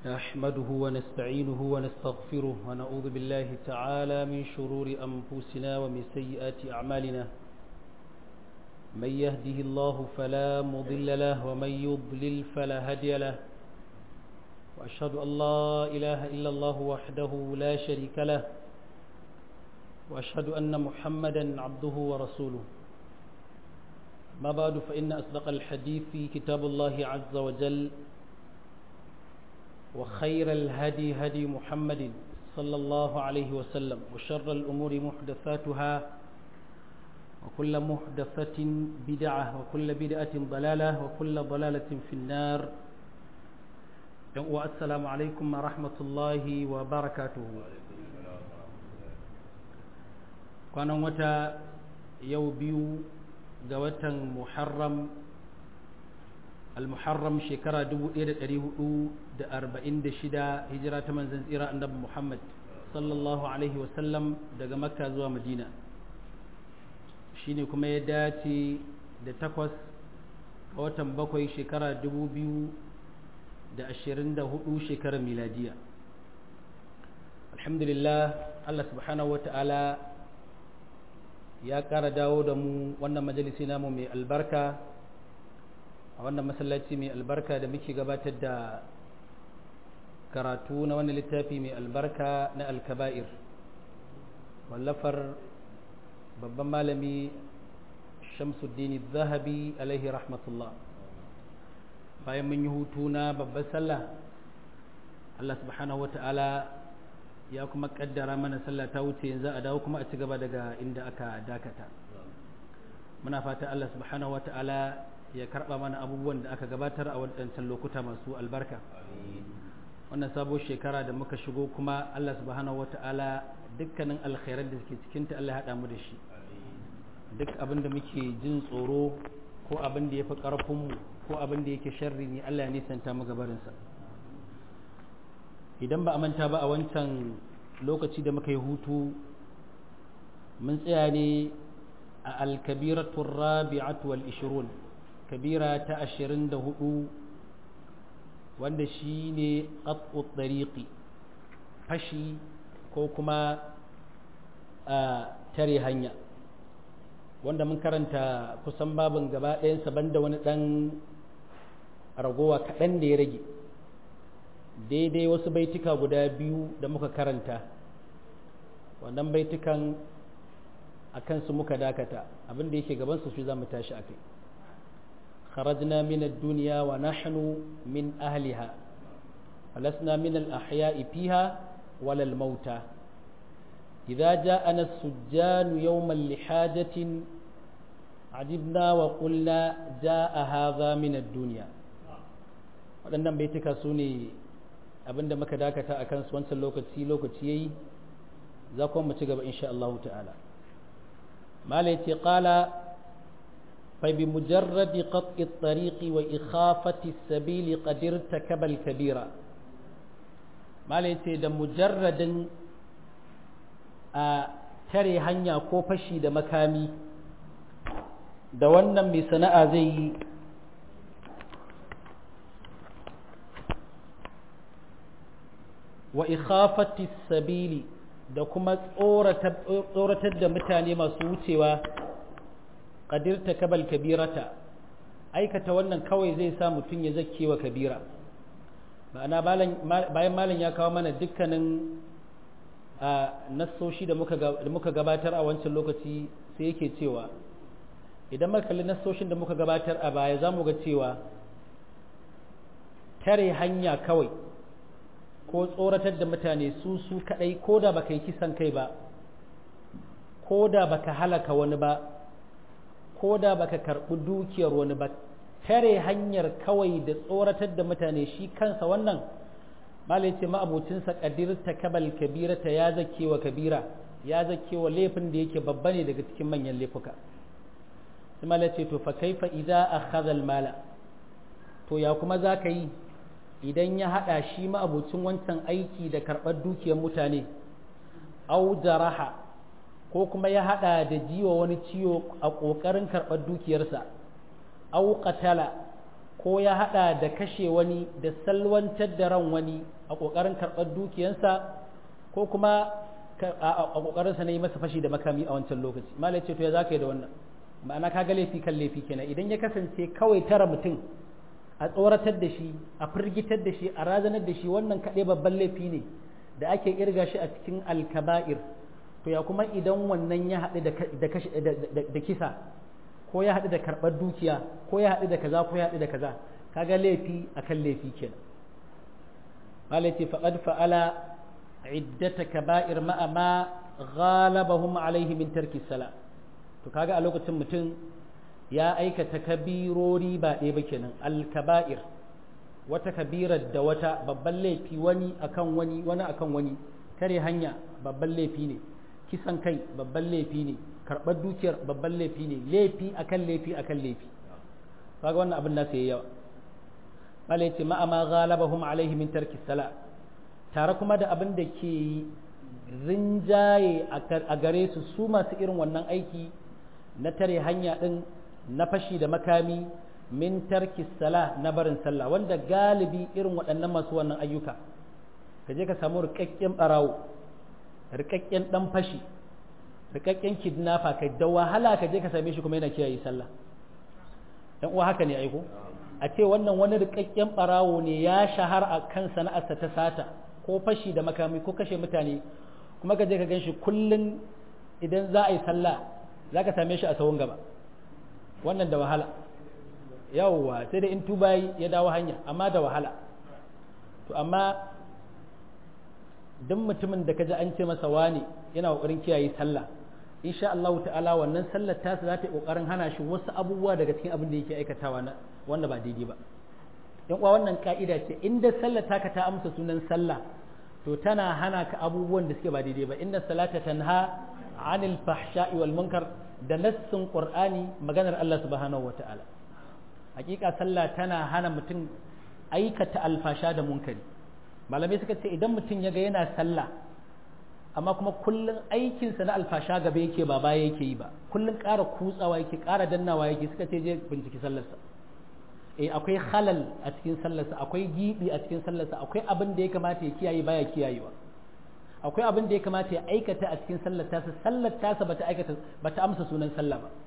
نحمده ونستعينه ونستغفره ونعوذ بالله تعالى من شرور أنفسنا ومن سيئات أعمالنا من يهده الله فلا مضل له ومن يضلل فلا هادي له وأشهد أن لا إله إلا الله وحده لا شريك له وأشهد أن محمدا عبده ورسوله ما بعد فإن أصدق الحديث كتاب الله عز وجل وخير الهدي هدي محمد صلى الله عليه وسلم وشر الأمور محدثاتها وكل محدثة بدعة وكل بدعة ضلالة وكل ضلالة في النار والسلام عليكم ورحمة الله وبركاته kwanan wata yau biyu ga watan muharram al-muharram shekara 1446 hijira ta manzan tsira annabi muhammad sallallahu alaihi wasallam daga makka zuwa madina shine kuma ya dace da takwas ga watan bakwai shekara 2024 shekarar miladiya alhamdulillah allah subhanahu wa ta'ala ya ƙara dawo da mu wannan majalisi namu mai albarka a wannan masallaci mai albarka da muke gabatar da karatu na wannan littafi mai albarka na alkaba'ir wallafar babban malami shamsuddin zahabi alaihi rahmatullah bayan mun yi hutu na babban sallah allah subhanahu wa ta'ala ya kuma kaddara mana sallah ta wuce yanzu a dawo kuma a ci gaba daga inda aka dakata muna fata Allah subhanahu wata'ala ya karba mana abubuwan da aka gabatar a waɗancan lokuta masu albarka wannan sabon shekara da muka shigo kuma Allah subhanahu wata'ala dukkanin alkhairar da suke cikinta Allah ya haɗa mu da shi duk abin da muke jin tsoro ko abin da ya fi ƙarfinmu ko abin da yake sharri ne Allah ya nisanta mu gabarinsa idan ba a manta ba a wancan lokaci da muka yi hutu mun tsaya ne a alkabiratun rabi'atu wal ishirun kabira ta ashirin da hudu wanda shi ne ƙat'ut ɗariƙi fashi ko kuma a tare hanya wanda mun karanta kusan babin gaba ɗayansa banda wani ɗan ragowa kaɗan da ya rage daidai wasu baituka guda biyu da muka karanta wannan baitukan a kansu muka dakata abinda yake gabansu su za mu tashi a kai kharajna min ad-dunya wa nahnu min ahliha falasna min al-ahya'i fiha wala al-mauta idza ja'ana as-sujjan yawman li hajatin ajibna wa qulna ja'a hadha min ad-dunya waɗannan baituka su ne abinda muka dakata a kansu wancan lokaci lokaci yayi za kuma mu ci gaba insha Allah ta'ala mala yace qala fa bi mujarradi qat'i at-tariq wa ikhafati as-sabil qad irtakaba al-kabira mala yace da mujarradin a tare hanya ko fashi da makami da wannan mai sana'a zai yi wa ikhafati sabili da kuma tsoratar da mutane masu wucewa qadirta kabal kabirata aikata wannan kawai zai sa mutum ya zake wa kabira ma'ana bayan malam ya kawo mana dukkanin nassoshi da muka gabatar a wancan lokaci sai yake cewa idan muka kalli nassoshin da muka gabatar a baya za mu ga cewa tare hanya kawai ko tsoratar da mutane su su kadai ko da baka yi kisan kai ba ko da baka halaka wani ba ko da baka karɓi dukiyar wani ba tare hanyar kawai da tsoratar da mutane shi kansa wannan malai ce ma'abocinsa kadir ta kabal kabira ta ya zake wa kabira ya zake wa laifin da yake babba ne daga cikin manyan laifuka sai malai ce to fa kaifa idza akhadha al mala to ya kuma za ka yi idan ya haɗa shi ma'abucin wancan aiki da karɓar dukiyar mutane au jaraha ko kuma ya haɗa da jiwa wani ciwo a ƙoƙarin karɓar dukiyarsa au qatala ko ya hada da kashe wani da salwantar da ran wani a kokarin karɓar dukiyansa ko kuma a kokarinsa na yi masa fashi da makami a wancan lokaci malai ce to ya zaka yi da wannan ma'ana ka ga laifi kan laifi kenan idan ya kasance kawai tara mutum a tsoratar da shi a firgitar da shi a razanar da shi wannan kaɗai babban laifi ne da ake irga shi a cikin alkaba'ir to ya kuma idan wannan ya haɗu da kisa ko ya haɗu da karɓar dukiya ko ya haɗu da kaza ko ya haɗu da kaza kaga laifi akan laifi kenan malai ce faqad fa'ala iddata kaba'ir ma'a ma ghalabahum alaihi min tarki sala to kaga a lokacin mutum ya aikata kabirori ba ɗaya ba kenan alkaba'ir wata kabirar da wata babban laifi wani akan wani wani akan wani kare hanya babban laifi ne kisan kai babban laifi ne karɓar dukiyar babban laifi ne laifi akan laifi akan laifi kaga wannan abin nasu yayi yawa malai ce ma'a ma ghalabahum alaihi min tarki sala tare kuma da abin da ke rinjaye a gare su su masu irin wannan aiki na tare hanya din na fashi da makami min tarki sala na barin sallah wanda galibi irin waɗannan masu wannan ayyuka ka je ka samu rikakken barawo rikakken dan fashi rikakken kidnapper kai da wahala ka je ka same shi kuma yana kiyaye sallah dan uwa haka ne aiko a ce wannan wani rikakken barawo ne ya shahar a kan sana'arsa ta sata ko fashi da makami ko kashe mutane kuma ka je ka gan shi kullum idan za a yi sallah za ka same shi a sawun gaba wannan da wahala yawwa sai da in tuba ya dawo hanya amma da wahala to amma duk mutumin da kaji an ce masa wani yana kokarin kiyaye sallah insha Allah ta'ala wannan sallar ta za ta yi kokarin hana shi wasu abubuwa daga cikin abin da yake aikatawa na wanda ba daidai ba yan uwa wannan ka'ida ce inda sallar taka ta amsa sunan sallah to tana hana ka abubuwan da suke ba daidai ba inna salata tanha anil fahsha'i wal munkar da nassin qur'ani maganar Allah subhanahu wata'ala hakika sallah tana hana mutum aikata alfasha da munkari malamai suka ce idan mutum ya ga yana sallah amma kuma kullum aikinsa na alfasha gaba yake ba baya yake yi ba kullum ƙara kutsawa yake ƙara dannawa yake suka ce je binciki sallarsa eh akwai halal a cikin sallarsa akwai gibi a cikin sallarsa akwai abin da ya kamata ya kiyaye baya kiyayewa akwai abin da ya kamata ya aikata a cikin sallar tasa sallar tasa bata aikata bata amsa sunan sallah ba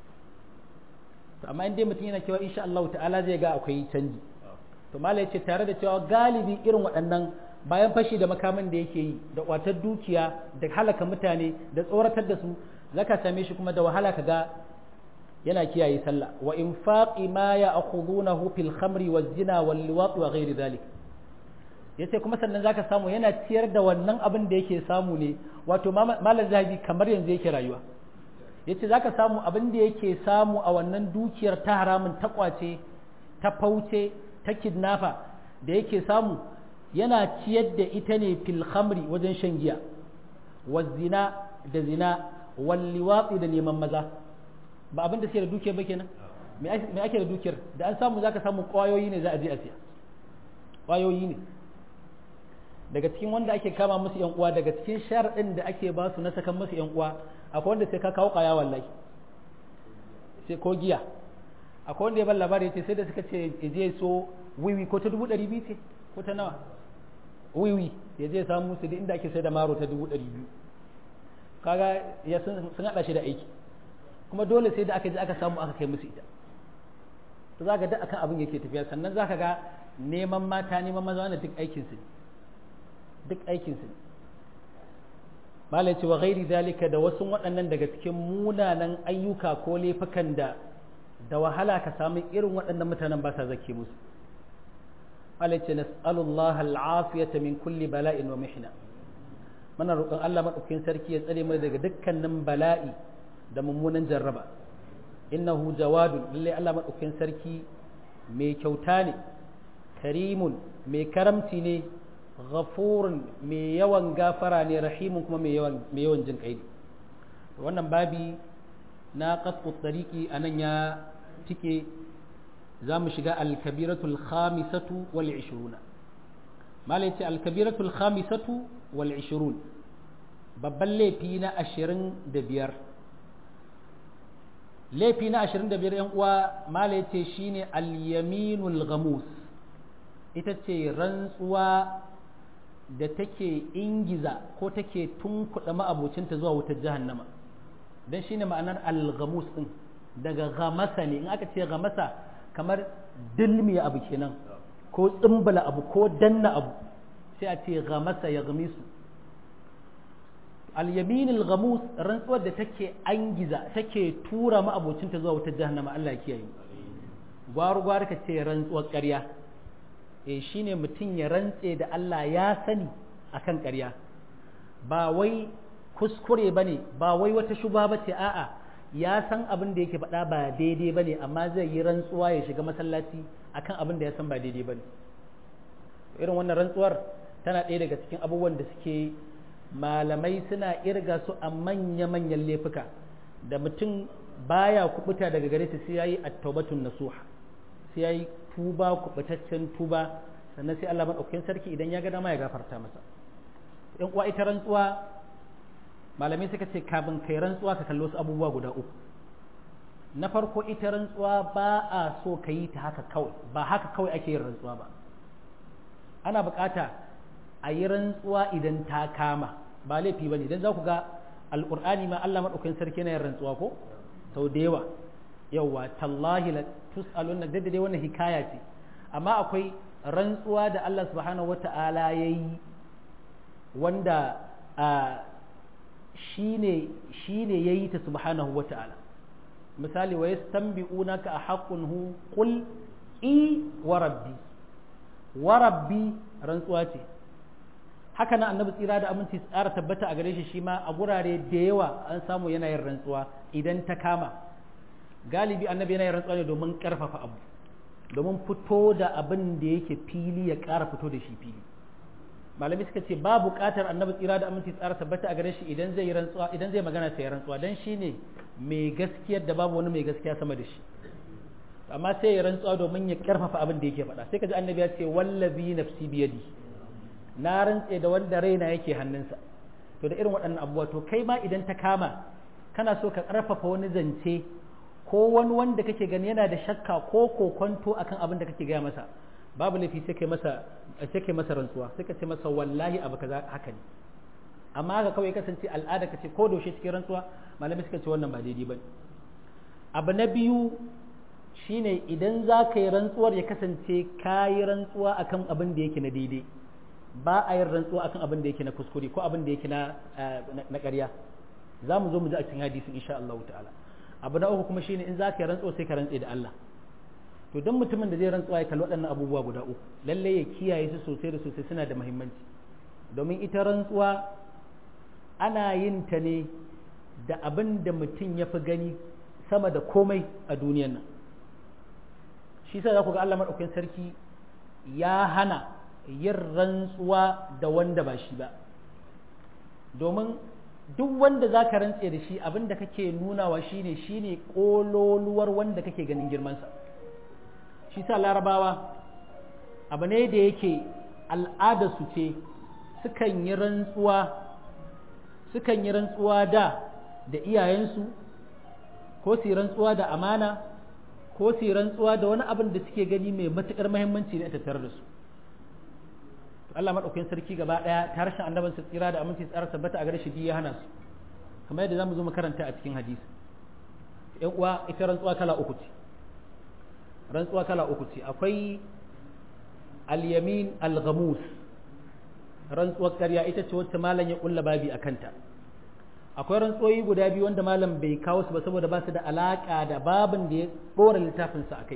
to amma in dai mutum yana cewa insha Allah ta'ala zai ga akwai canji to malai ce tare da cewa galibi irin waɗannan bayan fashi da makamin da yake yi da kwatar dukiya da halaka mutane da tsoratar da su zaka same shi kuma da wahala ka ga yana kiyaye sallah wa infaqi ma ya'khudunahu fil khamri waz zina wal liwat wa ghairi dhalik yace kuma sannan zaka samu yana ciyar da wannan abin da yake samu ne wato malam zahabi kamar yanzu yake rayuwa yace zaka samu abin da yake samu a wannan dukiyar ta haramun ta kwace ta fauce ta kidnafa da yake samu yana ciyar da ita ne fil khamri wajen shan giya wa zina da zina wal liwatsi da neman maza ba abin da suke da dukiyar ba kenan me ake da dukiyar da an samu zaka samu kwayoyi ne za a je a siya kwayoyi ne daga cikin wanda ake kama musu yan uwa daga cikin sharadin da ake ba su na sakan musu yan uwa akwai wanda sai ka kawo kaya wallahi sai ko giya akwai wanda ya ban labari yace sai da suka ce je so wiwi ko ta dubu ɗari biyu ce ko ta nawa wiwi ya je samu su da inda ake sai da maro ta dubu ɗari biyu kaga ya sun haɗa shi da aiki kuma dole sai da aka je aka samu aka kai musu ita to za ka da akan abin yake tafiya sannan za ka ga neman mata neman maza wannan duk aikinsu ne duk aikinsu ne malai ce wa gairi zalika da wasu waɗannan daga cikin munanan ayyuka ko laifukan da da wahala ka samu irin waɗannan mutanen ba sa zake musu malai ce nas'alullah al'afiyata min kulli bala'in wa mihna muna roƙon Allah madaukakin sarki ya tsare mu daga dukkanin bala'i da mummunan jarraba innahu jawadun lalle Allah madaukakin sarki mai kyauta ne karimun mai karamci ne ghafurun mai yawan gafara ne rahimun kuma mai yawan mai yawan jin kai wannan babi na qat'u tariqi anan ya tike za mu shiga al-kabiratul khamisatu wal 20 malai ce al-kabiratul khamisatu wal 20 babban laifi na 25 laifi na 25 yan uwa mala yace shine al-yaminul ghamus ita ce rantsuwa da take ingiza ko take tunkuɗa ma'abocinta zuwa wutar jahannama don shine ma'anar al-ghamus din daga ghamasa ne in aka ce ghamasa kamar dilmiya abu kenan ko tsimbala abu ko danna abu sai a ce ghamasa ya gamisu al-yaminul ghamus rantsuwar da take angiza take tura ma'abocinta zuwa wutar jahannama Allah ya kiyaye gwaru gwaru ka ce rantsuwar ƙarya eh shine mutum ya rantse da Allah ya sani akan ƙarya ba wai kuskure bane ba wai wata shuba bace a'a ya san abin da yake faɗa ba daidai bane amma zai yi rantsuwa ya shiga masallaci akan abin da ya san ba daidai bane irin wannan rantsuwar tana ɗaya daga cikin abubuwan da suke malamai suna irga su a manya-manyan laifuka da mutum baya kubuta daga gare su sai yayi at-taubatun nasuha sai yayi tuba kubutaccen tuba sannan sai Allah madaukakin sarki idan ya ga dama ya gafarta masa in uwa ita rantsuwa malamai suka ce kafin kai rantsuwa ka kallo su abubuwa guda uku na farko ita rantsuwa ba a so ka yi ta haka kawai ba haka kawai ake yin rantsuwa ba ana bukata a yi rantsuwa idan ta kama ba laifi ba ne don za ku ga alƙur'ani ma Allah maɗaukakin sarki na yin rantsuwa ko sau da yawa yawa tallahi la tus'alun na dai wannan hikaya ce amma akwai rantsuwa da Allah subhanahu wata'ala ya yi wanda a shine shine yayi ta subhanahu wata'ala misali wa yastanbi'unaka a haqqun hu qul i wa rabbi wa rabbi rantsuwa ce haka nan annabi tsira da aminci tsara tabbata a gare shi shi ma a gurare da yawa an samu yana yin rantsuwa idan ta kama galibi annabi yana yin rantsuwa ne domin karfafa abu domin fito da abin da yake fili ya ƙara fito da shi fili malami suka ce ba buƙatar annabi tsira da aminci tsara tabbata a gare shi idan zai yi rantsuwa idan zai magana sai rantsuwa dan shine mai gaskiyar da babu wani mai gaskiya sama da shi amma sai ya rantsuwa domin ya karfafa abin da yake faɗa sai ka ji annabi ya ce wallazi nafsi biyadi na rantse da wanda raina yake hannunsa to da irin waɗannan abubuwa to kai ma idan ta kama kana so ka karfafa wani zance ko wani wanda kake gani yana da shakka ko kokonto akan abin da kake gaya masa babu laifi sai kai masa sai kai masa rantsuwa sai ka ce masa wallahi abu kaza haka ne amma haka kawai kasance al'ada ka ce ko doshe cikin rantsuwa malamai suka ce wannan ba daidai ba abu na biyu shine idan za ka yi rantsuwar ya kasance ka yi rantsuwa akan abin da yake na daidai ba a yin rantsuwa akan abin da yake na kuskure ko abin da yake na na ƙarya za mu zo mu ji a cikin hadisin insha Allah ta'ala abu na uku kuma shine in za ka yi rantsuwa sai ka rantse da Allah to don mutumin da zai rantsuwa ya kalli waɗannan abubuwa guda uku lalle ya kiyaye su sosai da sosai suna da muhimmanci domin ita rantsuwa ana yin ta ne da abin da mutum ya fi gani sama da komai a duniyan nan shi sa za ku ga Allah maɗaukakin sarki ya hana yin rantsuwa da wanda ba shi ba domin duk wanda za ka rantse da shi abin da kake nunawa shine shine ƙololuwar wanda kake ganin girmansa shi sa larabawa abu ne da yake al'adarsu ce sukan yi rantsuwa sukan yi rantsuwa da da iyayensu ko su yi rantsuwa da amana ko su yi rantsuwa da wani abin da suke gani mai matuƙar muhimmanci ne a tattare da su Allah maɗaukakin sarki gaba ɗaya ta harshen annaban su tsira da aminci tsara tabbata a gare shi ya hana su kamar yadda zamu zo makaranta a cikin hadisi ƴan uwa ita rantsuwa kala uku ce rantsuwa kala uku ce akwai al-yamin al-ghamus rantsuwar ƙarya ita ce wacce malam ya kulla babi a kanta akwai rantsuwoyi guda biyu wanda malam bai kawo su ba saboda ba su da alaƙa da babin da ya ɗora littafinsa a kai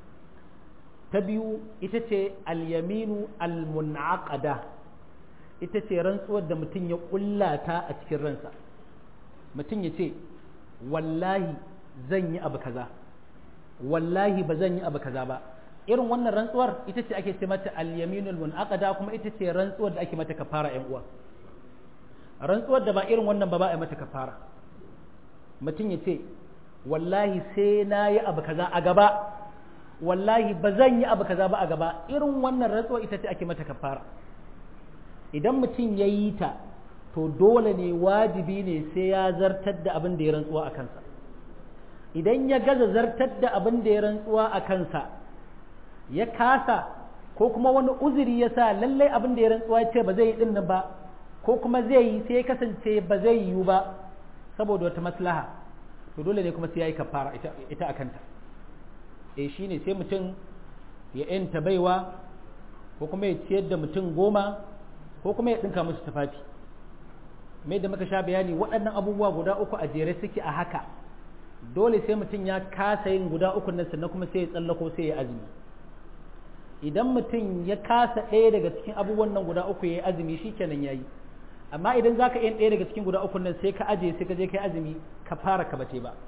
ta biyu ita ce al-yaminu al-munaqada ita ce rantsuwar da mutum ya kulla ta a cikin ransa mutum ya ce wallahi zan yi abu kaza wallahi ba zan yi abu kaza ba irin wannan rantsuwar ita ce ake ce mata al-yaminul munaqada kuma ita ce rantsuwar da ake mata kafara ƴan uwa rantsuwar da ba irin wannan ba ba a mata kafara mutum ya ce wallahi sai na yi abu kaza a gaba wallahi ba zan yi abu kaza ba a gaba irin wannan rantsuwar ita ce ake mata kafara idan mutum ya yi ta to dole ne wajibi ne sai ya zartar da abin da ya rantsuwa a kansa idan ya gaza zartar da abin da ya rantsuwa a kansa ya kasa ko kuma wani uzuri ya sa lallai abin da ya rantsuwa ya ce ba zai yi din ba ko kuma zai yi sai ya kasance ba zai yiwu ba saboda wata maslaha to dole ne kuma sai ya yi kafara ita a kanta e shi ne sai mutum ya yanta baiwa ko kuma ya ciyar da mutum goma ko kuma ya ɗinka musu tufafi mai da muka sha bayani waɗannan abubuwa guda uku a jere suke a haka dole sai mutum ya kasa yin guda uku nan sannan kuma sai ya tsallako sai ya azumi idan mutum ya kasa ɗaya daga cikin abubuwan nan guda uku ya yi azumi shi kenan ya yi amma idan za ka yin ɗaya daga cikin guda uku nan sai ka aje sai ka je ka yi azumi ka fara ka bace ba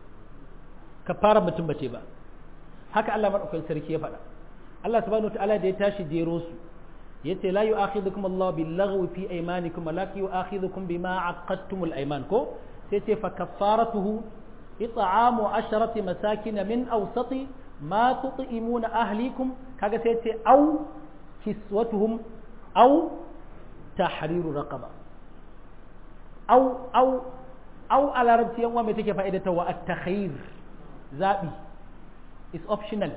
ka fara mutum bace ba haka Allah maɗaukakin sarki ya faɗa Allah subhanahu ta'ala da ya tashi jero su yace la yu'akhidhukum Allah bil laghwi fi aymanikum walakin yu'akhidhukum bima aqadtumul ayman ko sai ce fa kaffaratuhu it'amu asharati masakin min awsati ma tut'imuna ahlikum kaga sai ce au kiswatuhum au tahriru raqaba au au au a larabci yan mai take fa'idata wa at-takhyir zabi is optional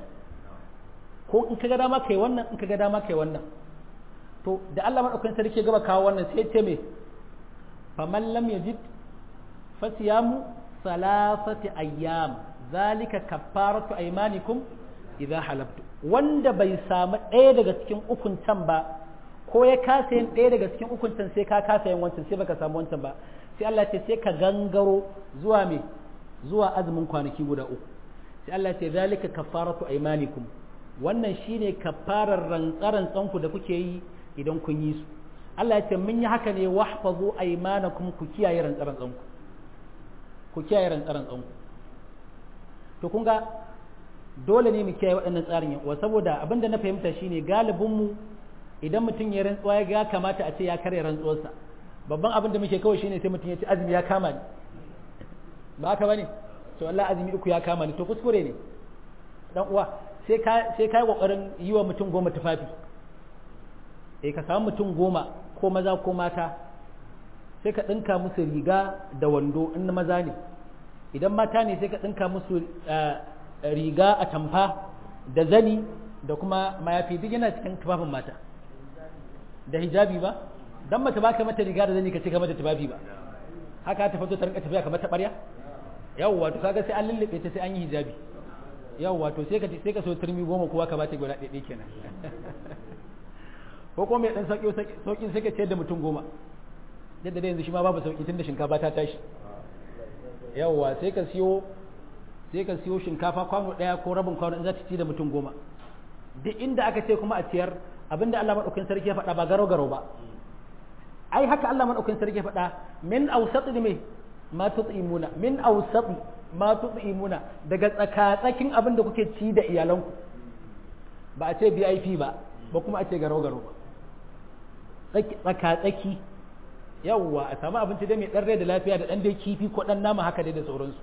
ko in kaga dama kai wannan in kaga dama kai wannan to da Allah madaukakin sarki gaba kawo wannan sai ce me faman lam yajid fasiyamu salasati ayyam zalika kaffaratu aymanikum idza halaftu wanda bai samu ɗaya daga cikin ukun can ba ko ya kasa yin ɗaya daga cikin ukun can sai ka kasa yin wancan sai baka samu wancan ba sai Allah ce sai ka gangaro zuwa me zuwa azumin kwanaki guda uku sai Allah ce zalika kaffaratu aymanikum wannan shine kafarar rantsarantsan ku da kuke yi idan kun yi su Allah ya ce mun yi haka ne wahfazu aymanakum ku kiyaye rantsarantsan ku ku kiyaye rantsarantsan ku to kun ga dole ne mu kiyaye waɗannan tsarin wa saboda abinda na fahimta shine galibin mu idan mutum ya rantsuwa ya ga kamata a ce ya karya rantsuwarsa babban abin da muke kawai shine sai mutum ya ce azumi ya kama ni ba haka bane to Allah azumi uku ya kama ni to kuskure ne dan uwa sai ka sai kai kokarin yi wa mutum goma tufafi eh ka samu mutum goma ko maza ko mata sai ka dinka musu riga da wando in maza ne idan mata ne sai ka dinka musu riga a tamfa da zani da kuma mayafi duk yana cikin tufafin mata da hijabi ba dan mace baka mata riga da zani ka ce ka mata tufafi ba haka ta fito ta rinka tafiya kamar ta ɓarya yawwa to kaga sai an lullube ta sai an yi hijabi yawwa to sai ka sai ka so turmi goma kowa ka bata guda ɗaya kenan ko kuma mai dan sauki sauki sai ka ce da mutum goma yadda da yanzu shi ma babu sauki tunda shinkafa ta tashi yawwa sai ka siyo sai ka siyo shinkafa kwano ɗaya ko rabin kwano in za ta ci da mutum goma duk inda aka ce kuma a ciyar abinda Allah madaukakin sarki ya faɗa ba garo garo ba ai haka Allah madaukakin sarki ya faɗa min awsati me ma tut'imuna min awsati ma tut'imuna daga tsakatsakin abin da kuke ci da iyalanku ba a ce VIP ba ba kuma a ce garo garo ba tsakatsaki yawwa a samu abinci da mai dan rai da lafiya da dan dai kifi ko dan nama haka dai da sauransu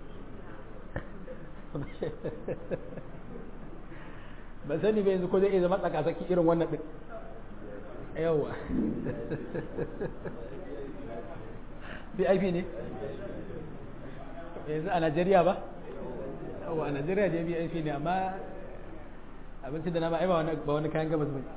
ba sani ba yanzu ko zai iya zama tsakatsaki irin wannan din yawa vip ne yanzu a najeriya ba yawa a najeriya je vip ne amma abinci da na ba ba wani kayan gabas ba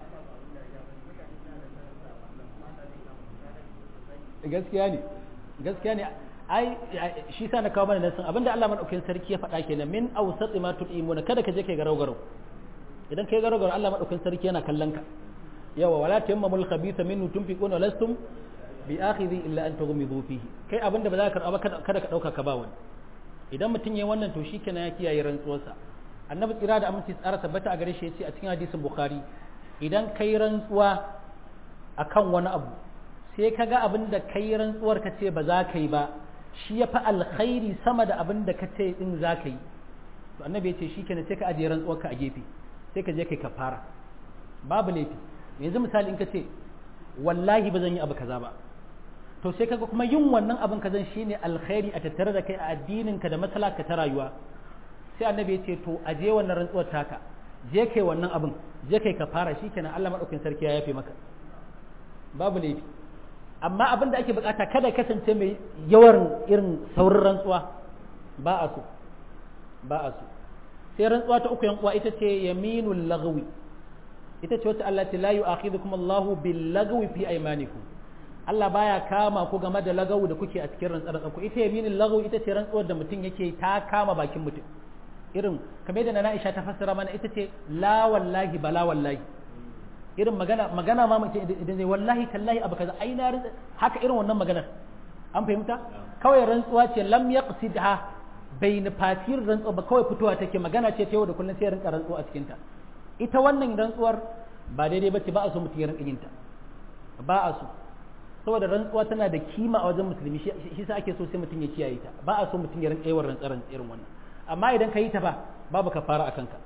gaskiya ne gaskiya ne ai shi sa na kawo mana nasin abinda Allah madaukakin sarki ya faɗa kenan min awsati ma tudimuna kada ka je kai garau garau idan kai garau garau Allah madaukakin sarki yana kallon ka yawa wala tayammamul khabitha minhu tunfiquna lastum bi akhidhi illa an tughmidu fihi kai abinda ba za ka karba kada ka dauka ka ba wani idan mutum yayin wannan to shikenan ya kiyaye rantsuwarsa annabi tsira da aminci tsara tabbata a gare shi yace a cikin hadisin bukhari idan kai rantsuwa akan wani abu sai ka ga abin da kai rantsuwar ka ce ba za ka yi ba shi ya fi alkhairi sama da abin da ka ce din za ka yi to annabi ya ce shi kenan sai ka ajiye rantsuwar ka a gefe sai ka je kai kafara babu laifi yanzu misali in ka ce wallahi ba zan yi abu kaza ba to sai kaga kuma yin wannan abin kazan shine alkhairi a tattare da kai a addinin ka da matsala ka ta rayuwa sai annabi ya ce to aje wannan rantsuwar taka je kai wannan abin je kai kafara shikenan Allah madaukakin sarki ya yafe maka babu laifi amma abin da ake bukata kada kasance mai yawan irin saurin rantsuwa ba a so ba a so sai rantsuwa ta uku yan uwa ita ce yaminul lagwi ita ce wata Allah ta la yu'akhidhukum Allahu bil lagwi fi aymanikum Allah baya kama ku game da lagawu da kuke a cikin rantsar ku ita yaminul lagwi ita ce rantsuwar da mutum yake ta kama bakin mutum irin kamar da na Aisha ta fassara mana ita ce la wallahi bala wallahi irin magana magana ma mutum idan zai wallahi tallahi abu kaza ai na haka irin wannan maganar an fahimta kawai rantsuwa ce lam yaqsidha bai nufatir rantsuwa ba kawai fitowa take magana ce ta yau da kullum sai rinka rantsuwa a cikinta ita wannan rantsuwar ba daidai bace ba a so mutum ya rinka yinta ba a so saboda rantsuwa tana da kima a wajen musulmi shi sa ake so sai mutum ya kiyaye ta ba a so mutum ya rinka yawan rantsaran irin wannan amma idan ka yi ta ba babu ka fara a kanka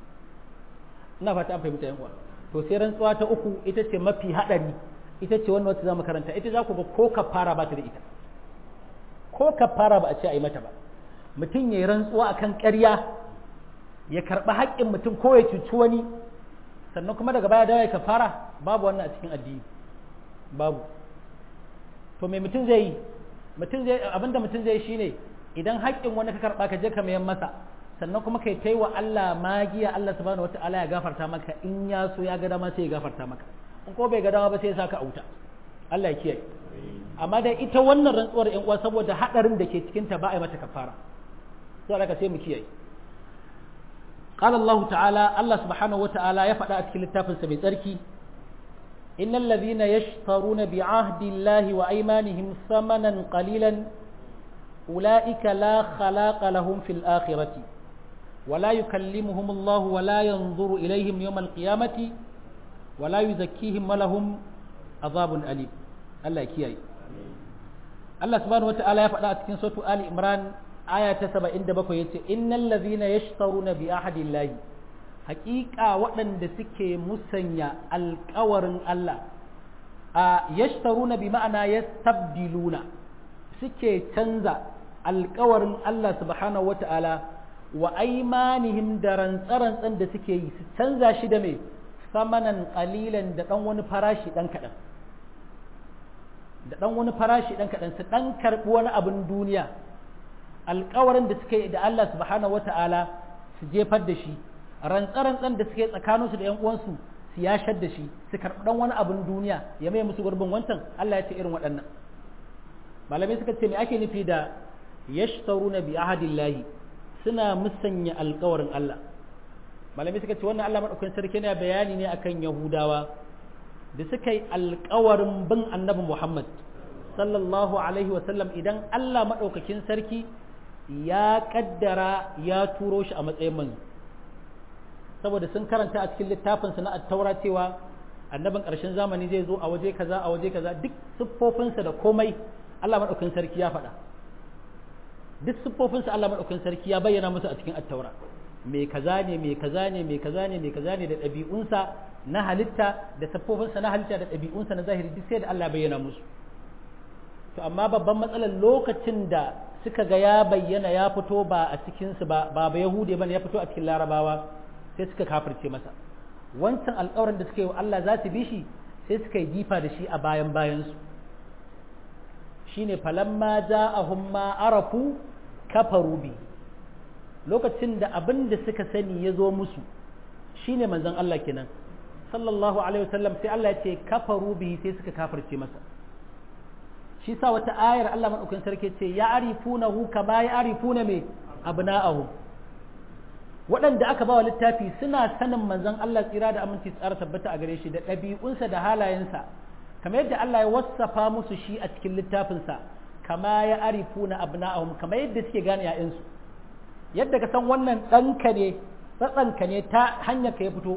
ina fata an fahimta yan uwa to sai rantsuwa ta uku ita ce mafi hadari ita ce wannan wacce za mu karanta ita za ku ga ko ka fara ba ta da ita ko ka fara ba a ce a yi mata ba mutum ya yi rantsuwa a kan ƙarya ya karɓi haƙƙin mutum ko ya cuci wani sannan kuma daga baya dawo ya fara babu wannan a cikin addini babu to me mutum zai yi mutum zai abinda mutum zai shine idan haƙƙin wani ka karɓa ka je ka mayan masa sannan kuma kai tai wa Allah magiya Allah subhanahu wataala ya gafarta maka in ya so ya ga dama sai ya gafarta maka in ko bai ga dama ba sai ya saka auta Allah ya kiyaye amma dai ita wannan rantsuwar ƴan uwa saboda hadarin da ke cikin ta ba a yi mata kafara sai aka sai mu kiyaye قال الله تعالى الله سبحانه وتعالى يفعل أتكل التافل سبي تركي إن الذين يشترون بعهد الله وأيمانهم ثمنا قليلا أولئك لا خلاق لهم في الآخرة ولا يكلمهم الله ولا ينظر إليهم يوم القيامة ولا يزكيهم ولهم عذاب أليم الله كياي الله سبحانه وتعالى يفعل أتكن سورة آل إمران aya ta saba'in da bakwai ya ce innal lazina yashtaruna bi ahadillahi haƙiƙa waɗanda suke musanya alƙawarin Allah a yashtaruna bi ma'ana yastabdiluna suke canza alƙawarin Allah subhanahu wata'ala wa aimanihim da rantsarantsan da suke yi su canza shi da mai samanan ƙalilan da ɗan wani farashi ɗan kaɗan da ɗan wani farashi ɗan kaɗan su ɗan karɓi wani abin duniya alkawarin da suka yi da Allah subhanahu wata'ala su jefar da shi rantsarantsan da suke tsakaninsu da 'yan uwansu su yashar da shi su karɓi ɗan wani abin duniya ya mai musu gurbin wancan Allah ya ce irin waɗannan malamai suka ce me ake nufi da yashtaruna bi ahadillahi suna musanya alkawarin Allah malamai suka ce wannan Allah madaukakin sarki yana bayani ne akan Yahudawa da suka yi alkawarin bin annabi Muhammad sallallahu alaihi wasallam idan Allah madaukakin sarki ya kaddara ya turo shi a matsayin manzo saboda sun karanta a cikin littafinsa na attaura cewa annabin ƙarshen zamani zai zo a waje kaza a waje kaza duk siffofinsa da komai Allah maɗaukin sarki ya faɗa duk siffofinsa Allah maɗaukin sarki ya bayyana musu a cikin attaura mai kaza ne mai kaza ne mai kaza ne mai kaza ne da ɗabi'unsa na halitta da siffofinsa na halitta da ɗabi'unsa na zahiri duk sai da Allah bayyana musu to amma babban matsalar lokacin da suka ga ya bayyana ya fito ba a cikinsu ba ba ba yahude bane ya fito a cikin larabawa sai suka kafirce masa wancan alƙawarin da suka yi wa Allah za su bi shi sai suka yi jifa da shi a bayan bayansu shine falamma ja'ahum ma arafu kafaru bi lokacin da abin da suka sani ya zo musu shine manzon Allah kenan sallallahu alaihi wasallam sai Allah ya ce kafaru bi sai suka kafirce masa shi sa wata ayar Allah madaukakin sarki ce ya arifunahu kama ya arifuna me abna'ahum waɗanda aka ba wa littafi suna sanin manzon Allah tsira da aminci tsara tabbata a gare shi da ɗabi'unsa da halayensa kamar yadda Allah ya wassafa musu shi a cikin littafinsa kama ya arifuna abna'ahum kamar yadda suke gane ‘ya'yansu yadda ka san wannan ɗanka ne tsatsanka ne ta hanyar ka ya fito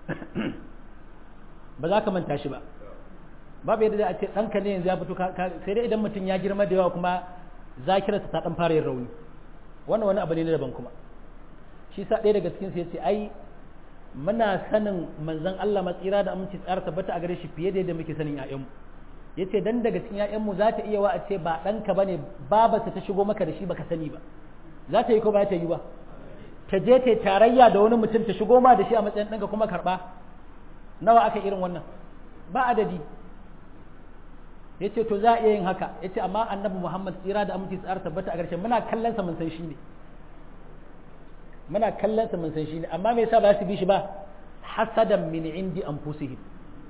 ba za ka manta shi ba babu yadda a ce ɗanka ne yanzu ya fito sai dai idan mutum ya girma da yawa kuma zakirarsa ta ɗan fara yin rauni wannan wani abu ne na daban kuma shi sa ɗaya daga cikin ya ce ai muna sanin manzon Allah matsira da aminci tsara tabbata a gare shi fiye da yadda muke sanin ƴaƴanmu yace dan daga cikin ƴaƴanmu za ta iya wa a ce ba ɗanka bane babarsa ta shigo maka da shi baka sani ba za ta yi ko ba ta yi ba ta je ta tarayya da wani mutum ta shigo ma da shi a matsayin ɗanka kuma karɓa nawa aka irin wannan ba adadi ya ce to za a iya yin haka ya ce amma annabi muhammad tsira da aminci tsara tabbata a ƙarshe muna kallon sa mun san shi ne muna kallon sa mun san shi ne amma me yasa ba su bi shi ba hasadan min indi anfusihim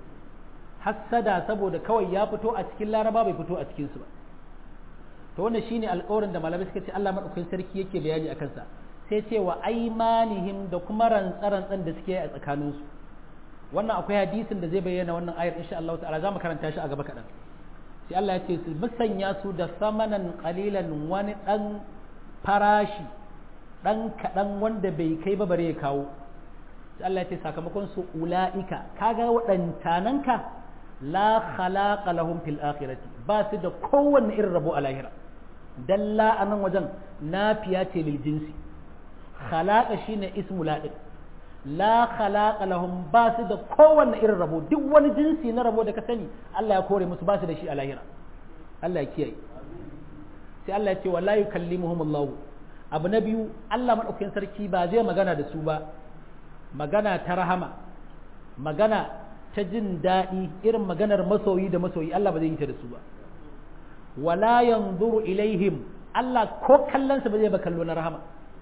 hasada saboda kawai ya fito a cikin laraba bai fito a cikin su ba to wannan shine alƙawarin da malamai suka ce Allah madaukakin sarki yake bayani akan sa sai ce wa aimanihim da kuma rantsarantsan da suke a tsakanin su wannan akwai hadisin da zai bayyana wannan ayar insha Allah ta'ala zamu karanta shi a gaba kaɗan sai Allah ya ce su musanya su da samanan qalilan wani dan farashi dan kaɗan wanda bai kai ba bare ya kawo sai Allah ya ce sakamakon su ula'ika kaga waɗantananka la khalaqa lahum fil akhirati ba su da kowanne irin rabo a lahira dalla a nan wajen nafiya ce lil jinsi khalaqa shine ismu la'id la khalaqa lahum ba su da kowanne irin rabo duk wani jinsi na rabo da ka sani Allah ya kore musu ba su da shi a lahira Allah ya kiyaye sai Allah ya ce wala yukallimuhum Allah abu na biyu Allah madaukakin sarki ba zai magana da su ba magana ta rahama magana ta jin daɗi irin maganar masoyi da masoyi Allah ba zai yi ta da su ba wala yanzuru ilaihim Allah ko kallonsa ba zai ba kallo na rahama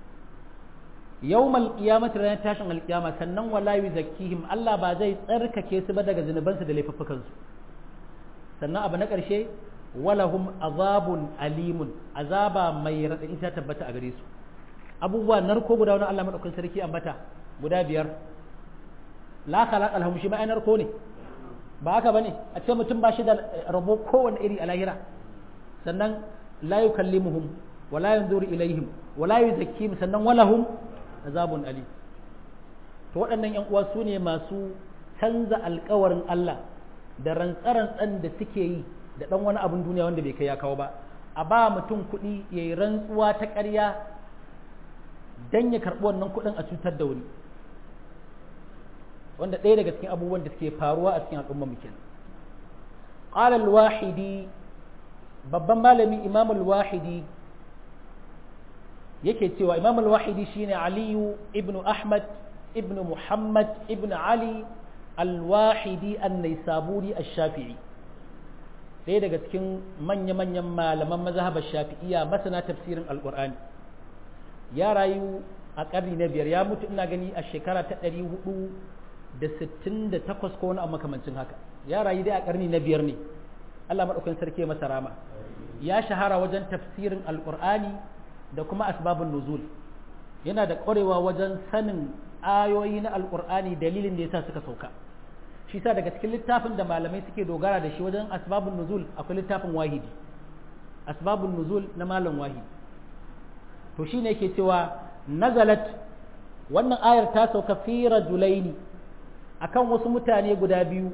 yawmal qiyamati ranar tashin alqiyama sannan wala yuzakkihim Allah ba zai tsarkake su ba daga zunubansu da laifuffukan su sannan abu na ƙarshe walahum azabun alimun azaba mai raɗaɗi ta tabbata a gare su abubuwa narko guda wani Allah madaukakin sarki ambata guda biyar la khalaqa lahum shi ma'anar ko ne ba haka bane a ce mutum ba shi da rabo kowanne iri a lahira sannan la yukallimuhum wa la yanzuru ilaihim wa la yuzakkihim sannan walahum azabun ali to waɗannan yan uwa su ne masu canza alkawarin Allah da rantsarantsan da suke yi da ɗan wani abin duniya wanda bai kai ya kawo ba a ba mutum kuɗi ya yi rantsuwa ta ƙarya don ya karɓi wannan kuɗin a cutar da wani wanda ɗaya daga cikin abubuwan da suke faruwa a cikin al'ummar mu kenan qala al-wahidi babban malami imam al-wahidi yake cewa imam al-wahidi shine aliyu ibnu ahmad ibnu muhammad ibnu ali al-wahidi an-naisaburi ash-shafi'i ɗaya daga cikin manya-manyan malaman mazhabar shafi'iyya masana tafsirin alqur'ani ya rayu a ƙarni na biyar ya mutu ina gani a shekara ta ɗari hudu da sittin da takwas ko wani abu makamancin haka ya rayu dai a ƙarni na biyar ne Allah maɗaukakin sarki ya masa rama ya shahara wajen tafsirin alƙur'ani da kuma asbabun nuzul yana da ƙwarewa wajen sanin ayoyi na alƙur'ani dalilin da yasa suka sauka shi sa daga cikin littafin da malamai suke dogara da shi wajen asbabun nuzul akwai littafin wahidi asbabun nuzul na malam wahidi to shine yake cewa nazalat wannan ayar ta sauka fi rajulaini akan wasu mutane guda biyu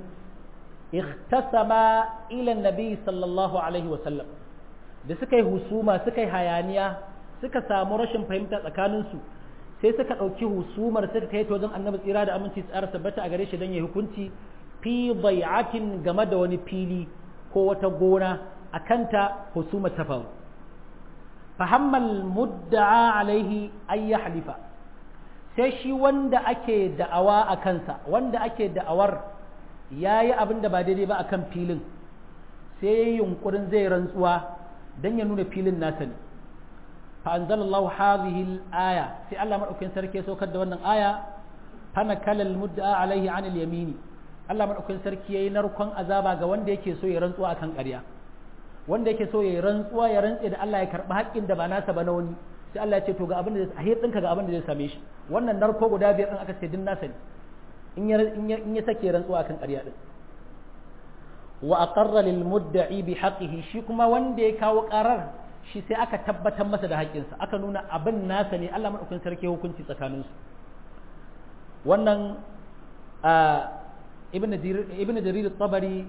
ikhtasama ila nabi sallallahu alaihi wasallam da suka yi husuma suka yi hayaniya suka samu rashin fahimta tsakaninsu sai suka ɗauki husumar suka kai ta wajen annabi tsira da aminci tsara tabbata a gare shi don ya hukunci fi bai'atin game da wani fili ko wata gona a kanta husumar ta faru fahammal mudda'a alaihi ay halifa sai shi wanda ake da'awa a kansa wanda ake da'awar ya yi abin da ba daidai ba a kan filin sai ya yi yunkurin zai rantsuwa don ya nuna filin nasa ne fa'anzalallahu hazihi aya sai Allah maɗaukin sarki ya saukar da wannan aya fana kalal mudda'a alaihi anil yamini Allah maɗaukin sarki ya yi narkon azaba ga wanda yake so ya rantsuwa akan ƙarya wanda yake so ya yi rantsuwa ya rantse da Allah ya karɓi haƙƙin da ba nasa ba na wani sai Allah ya ce to ga abin da zai ɗinka ga abin da zai same shi wannan narko guda biyar ɗin aka ce din nasa ne in ya sake rantsuwa akan ƙarya ɗin wa aqarra lil mudda'i bi haqqihi shi kuma wanda ya kawo ƙarar shi sai aka tabbatar masa da haƙƙinsa aka nuna abin nasa ne Allah madaukakin sarki hukunci tsakanin su wannan ibn jarir ibn jarir tabari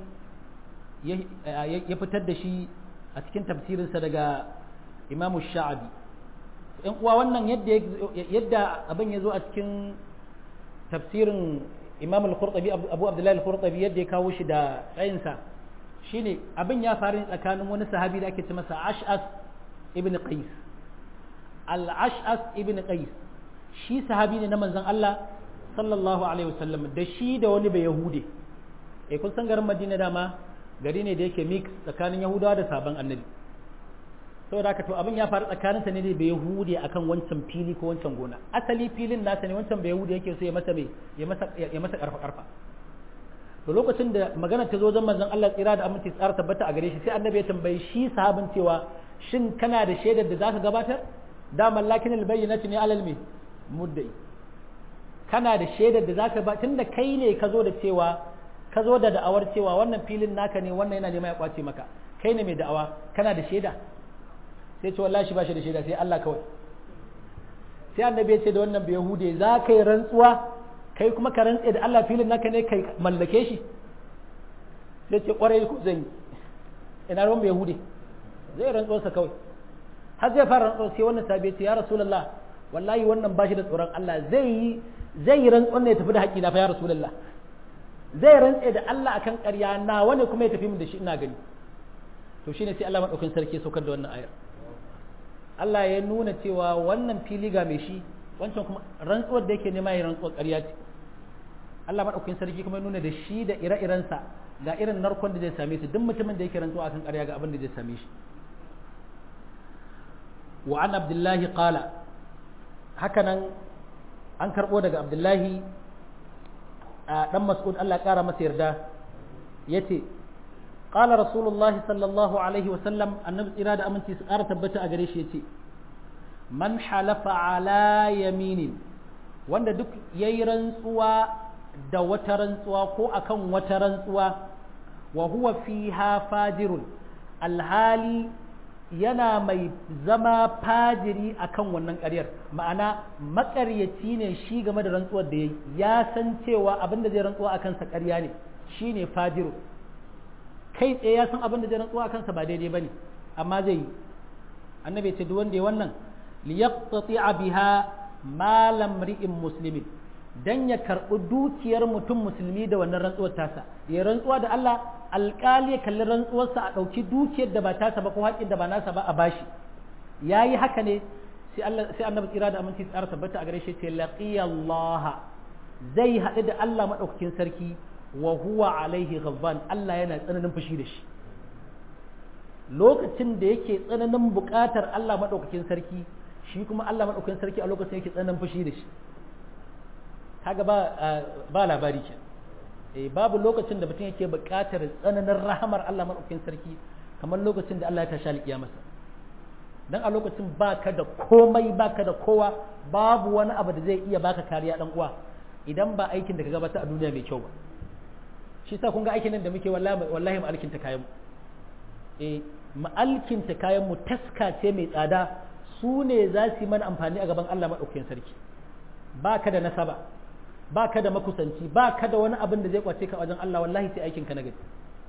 ya fitar da shi a cikin tafsirinsa daga imamu sha'abi in uwa wannan yadda abin ya zo a cikin tafsirin imam al-qurtubi abu abdullahi al-qurtubi yadda ya kawo shi da tsayinsa shine abin ya faru tsakanin wani sahabi da ake ce masa ash'as ibn qais al-ash'as ibn qais shi sahabi ne na manzon Allah sallallahu alaihi wasallam da shi da wani bai yahude eh kun san garin madina dama gari ne da yake mix tsakanin yahudawa da sabon annabi saboda haka to abin ya faru tsakaninsa ne da bai yahudi akan wancan fili ko wancan gona asali filin nasa ne wancan bai yahudi yake so ya masa mai ya masa ya masa karfa karfa to lokacin da magana ta zo zan manzon Allah tsira da aminci tsara tabbata a gare shi sai annabi ya tambayi shi sahabin cewa shin kana da shaidar da zaka gabatar da mallakin albayyinati ne alal me muddai kana da shaidar da zaka ba tunda kai ne ka zo da cewa ka zo da da'awar cewa wannan filin naka ne wannan yana nema ya kwace maka kai ne mai da'awa kana da shaida sai ce wallahi shi ba shi da shaida sai Allah kawai sai annabi ya ce da wannan bai yahude za ka yi rantsuwa kai kuma ka rantse da Allah filin naka ne kai mallake shi sai ce kwarai ko zan yi ina ruwan bai yahude zai rantsuwarsa kawai har zai fara rantsuwa sai wannan sabi ya ce ya rasulullah wallahi wannan ba shi da tsoron Allah zai yi zai yi rantsuwar ne ya tafi da haƙƙi na fa ya rasulullah zai rantse da Allah akan ƙarya na wani kuma ya tafi min da shi ina gani to shine sai Allah madaukakin sarki ya saukar da wannan ayar Allah ya nuna cewa wannan fili ga mai shi wancan kuma rantsuwar da yake nema ya rantsuwar ƙarya ce Allah madaukakin sarki kuma ya nuna da shi da ire-irensa ga irin narkon da zai same su duk mutumin da yake rantsuwa akan ƙarya ga abin da zai same shi wa an abdullahi qala hakanan an karbo daga abdullahi a dan mas'ud Allah ya kara masa yarda yace qala rasulullahi sallallahu alaihi wa sallam annabi tsira da aminci su kara tabbata a gare shi yace man halafa ala yaminin wanda duk yayi rantsuwa da wata rantsuwa ko akan wata rantsuwa wa huwa fiha fajirun alhali yana mai zama fajiri akan wannan ƙaryar ma'ana maƙaryaci ne shi game da rantsuwar da ya yi ya san cewa abin da zai rantsuwa a kansa ƙarya ne shi ne fajiru kai tsaye ya san abin da zai rantsuwa a kansa ba daidai ba ne amma zai yi annabi ya ce duk wanda ya wannan liyaqtati biha malam ri'in muslimin dan ya karɓi dukiyar mutum musulmi da wannan rantsuwar tasa ya rantsuwa da Allah alƙali ya kalli rantsuwarsa a ɗauki dukiyar da ba tasa ba ko haƙƙin da ba nasa ba a bashi ya yi haka ne sai Allah sai annabi tsira da aminci tsara tabbata a gare shi ce laqiyallaha zai haɗu da Allah madaukakin sarki wa huwa alaihi ghadban Allah yana tsananin fushi da shi lokacin da yake tsananin buƙatar Allah madaukakin sarki shi kuma Allah madaukakin sarki a lokacin yake tsananin fushi da shi kaga ba ba labari ke eh babu lokacin da mutum yake buƙatar tsananin rahamar Allah madaukakin sarki kamar lokacin da Allah ya tashi alƙiyamasa dan a lokacin baka da komai baka da kowa babu wani abu da zai iya baka kariya dan uwa idan ba aikin da ka gabata a duniya mai kyau ba shi sa kun ga aikin nan da muke wallahi wallahi mu alkinta kayan mu eh mu alkinta kayan mu taska ce mai tsada su ne za su yi mana amfani a gaban Allah madaukakin sarki baka da nasaba baka da makusanci baka da wani abin da zai kwace ka wajen Allah wallahi sai aikin ka na gari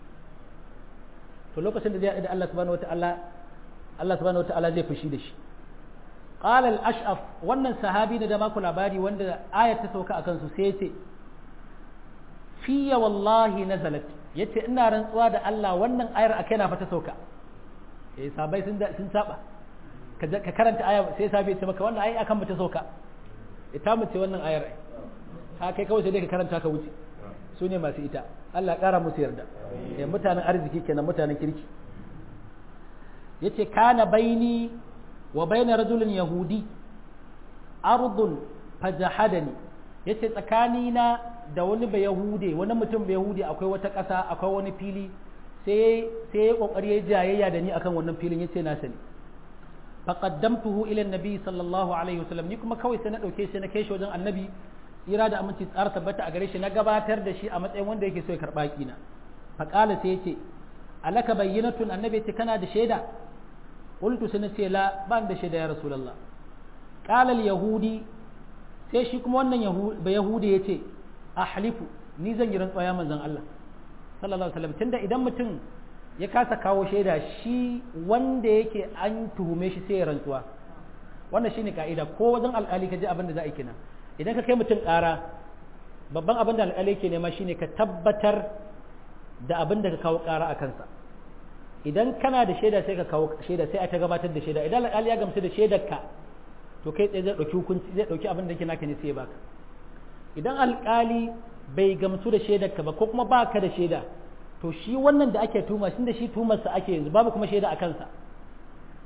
to lokacin da zai haɗu da Allah subhanahu wataala Allah subhanahu wataala zai fushi da shi qala al-ash'af wannan sahabi ne da maku labari wanda ayat ta sauka akan su sai yace fiya wallahi nazalat yace ina rantsuwa da Allah wannan ayar akai na fata sauka eh sabai sun sun saba ka karanta aya sai sabi ya ce maka wannan ayi akan mata sauka ita mu ce wannan ayar ha kai kawai sai dai ka karanta ka wuce su ne masu ita Allah ƙara musu yarda eh mutanen arziki kenan mutanen kirki yace kana baini wa baina rajulin yahudi ardun fajahadani yace tsakanina da wani ba yahude wani mutum ba yahude akwai wata ƙasa akwai wani fili sai sai ya kokari ya jayayya da ni akan wannan filin yace na sani faqaddamtuhu ila annabi sallallahu alaihi wasallam ni kuma kawai sai na dauke shi na kai shi wajen annabi tsira da aminci tsara tabbata a gare shi na gabatar da shi a matsayin wanda yake so ya karba kina faqala sai yace alaka bayyinatun annabi yace kana da shaida qultu sai nace la ban da shaida ya rasulullah qala al yahudi sai shi kuma wannan ba yahudi yace ahlifu ni zan yi rantsuwa ya manzon Allah sallallahu alaihi wasallam tunda idan mutum ya kasa kawo shaida shi wanda yake an tuhume shi sai ya rantsuwa wannan shine ka'ida ko wajen alƙali ka ji abin da za a yi kenan idan ka kai mutum ƙara babban abin da alƙali ke nema shine ka tabbatar da abin da ka kawo ƙara a kansa idan kana da shaida sai ka kawo shaida sai a ta gabatar da shaida idan alƙali ya gamsu da shaidarka to kai tsaye zai ɗauki hukunci zai ɗauki abin da yake naka ne sai ya baka idan alƙali bai gamsu da shaidarka ba ko kuma baka da shaida to shi wannan da ake tuma shi da shi tumarsa ake yanzu babu kuma shaida a kansa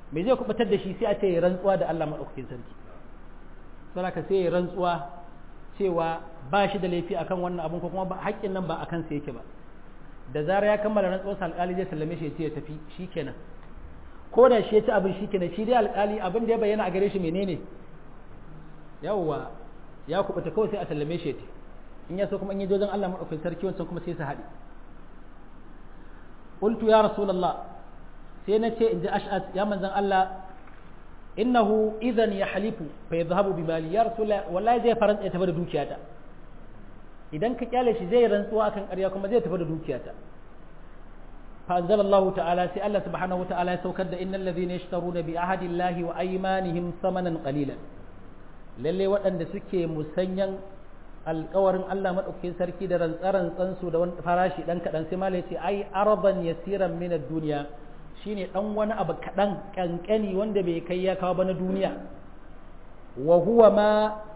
me zai kubutar da shi sai a ce ya rantsuwa da Allah madaukakin sarki saboda sai ya rantsuwa cewa ba shi da laifi akan wannan abun ko kuma haƙƙin nan ba akan sa yake ba da zarar ya kammala rantsuwarsa alƙali zai sallame shi ya ce ya tafi shikenan ko da shi ya ci abin shikenan shi dai alƙali abin da ya bayyana a gare shi menene yawwa ya kubuta kawai sai a sallame shi ya tafi in ya so kuma in yi jojin Allah madaukakin sarki wancan kuma sai su haɗe qultu ya rasulullah sai na ce in ji ash'as ya manzan Allah innahu idan ya halifu fa yadhhabu bi mali ya rasulullah wallahi zai faranta ya tafi da dukiyata idan ka kyale shi zai rantsuwa akan ƙarya kuma zai tafi da dukiyata fa anzalallahu ta'ala sai Allah subhanahu ta'ala ya saukar da innal ladhina yashtaruna bi ahadillahi wa aymanihim thamanan qalilan lalle waɗanda suke musanyan alkawarin Allah maɗaukakin sarki da rantsarantsan su da wani farashi ɗan kaɗan sai malai ce ai araban yasiran min duniya shine ɗan wani abu kaɗan ƙanƙani wanda bai kai ya kawo ba na duniya wa huwa ma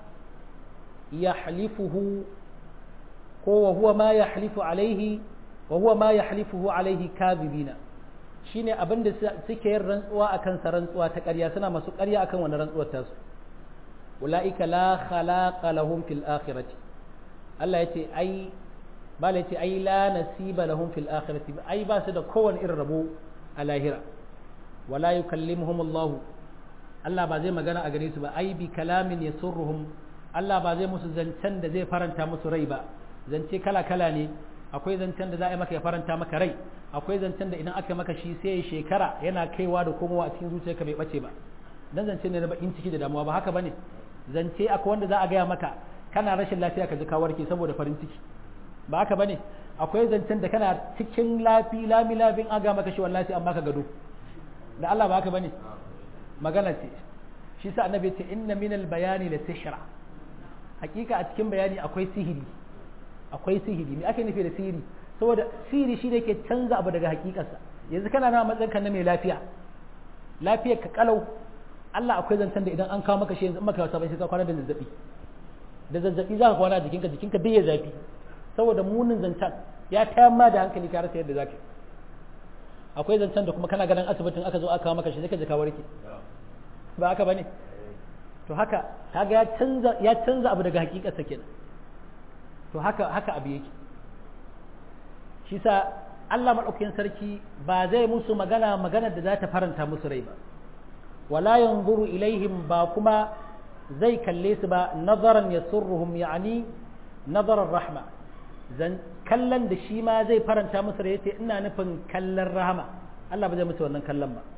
yahlifuhu ko wa huwa ma yahlifu alaihi wa huwa ma yahlifuhu alaihi kadhibina shine abin da suke yin rantsuwa akan sa rantsuwa ta ƙarya suna masu ƙarya akan wannan rantsuwar tasu ula'ika la khalaqa lahum fil akhirati Allah yace ai bala yace ai la nasiba lahum fil akhirati ai ba su da kowane irin rabo a lahira wala yukallimuhum Allah Allah ba zai magana a gare su ba ai bi kalamin yasurruhum Allah ba zai musu zancen da zai faranta musu rai ba zance kala kala ne akwai zancen da za a yi maka ya faranta maka rai akwai zancen da idan aka maka shi sai shekara yana kaiwa da komowa a cikin zuciyarka bai bace ba dan zance ne na bakin ciki da damuwa ba haka bane zance akwai wanda za a gaya maka kana rashin lafiya ka ji ka warke saboda farin ciki ba haka bane akwai zancen da kana cikin lafi lami lafin aga maka shi wallahi an baka gado da Allah ba haka bane magana ce shi sa annabi ce inna min al bayani la sihra hakika a cikin bayani akwai sihiri akwai sihiri me ake nufi da sihiri saboda sihiri shi ne ke canza abu daga hakikarsa yanzu kana na matsayin kan na mai lafiya lafiyar ka kalau Allah akwai zancen da idan an kawo maka shi yanzu in maka wata bai sai ka kwana da zazzabi da zazzabi za ka kwana a jikinka jikinka bai ya zafi saboda munin zancen ya tayar ma da hankali ka rasa yadda zaka akwai zancen da kuma kana ganin asibitin aka zo aka kawo maka shi sai ka ji ka warke ba haka bane to haka kaga ya canza ya canza abu daga hakikarsa kenan to haka haka abu yake shi sa Allah madaukakin sarki ba zai musu magana magana da za ta faranta musu rai ba wala yanzuru ilaihim ba kuma zai kalle su ba nazaran yasurruhum yani nazarar rahma zan kallon da shi ma zai faranta musu rai yace ina nufin kallon rahama Allah ba zai musu wannan kallon ba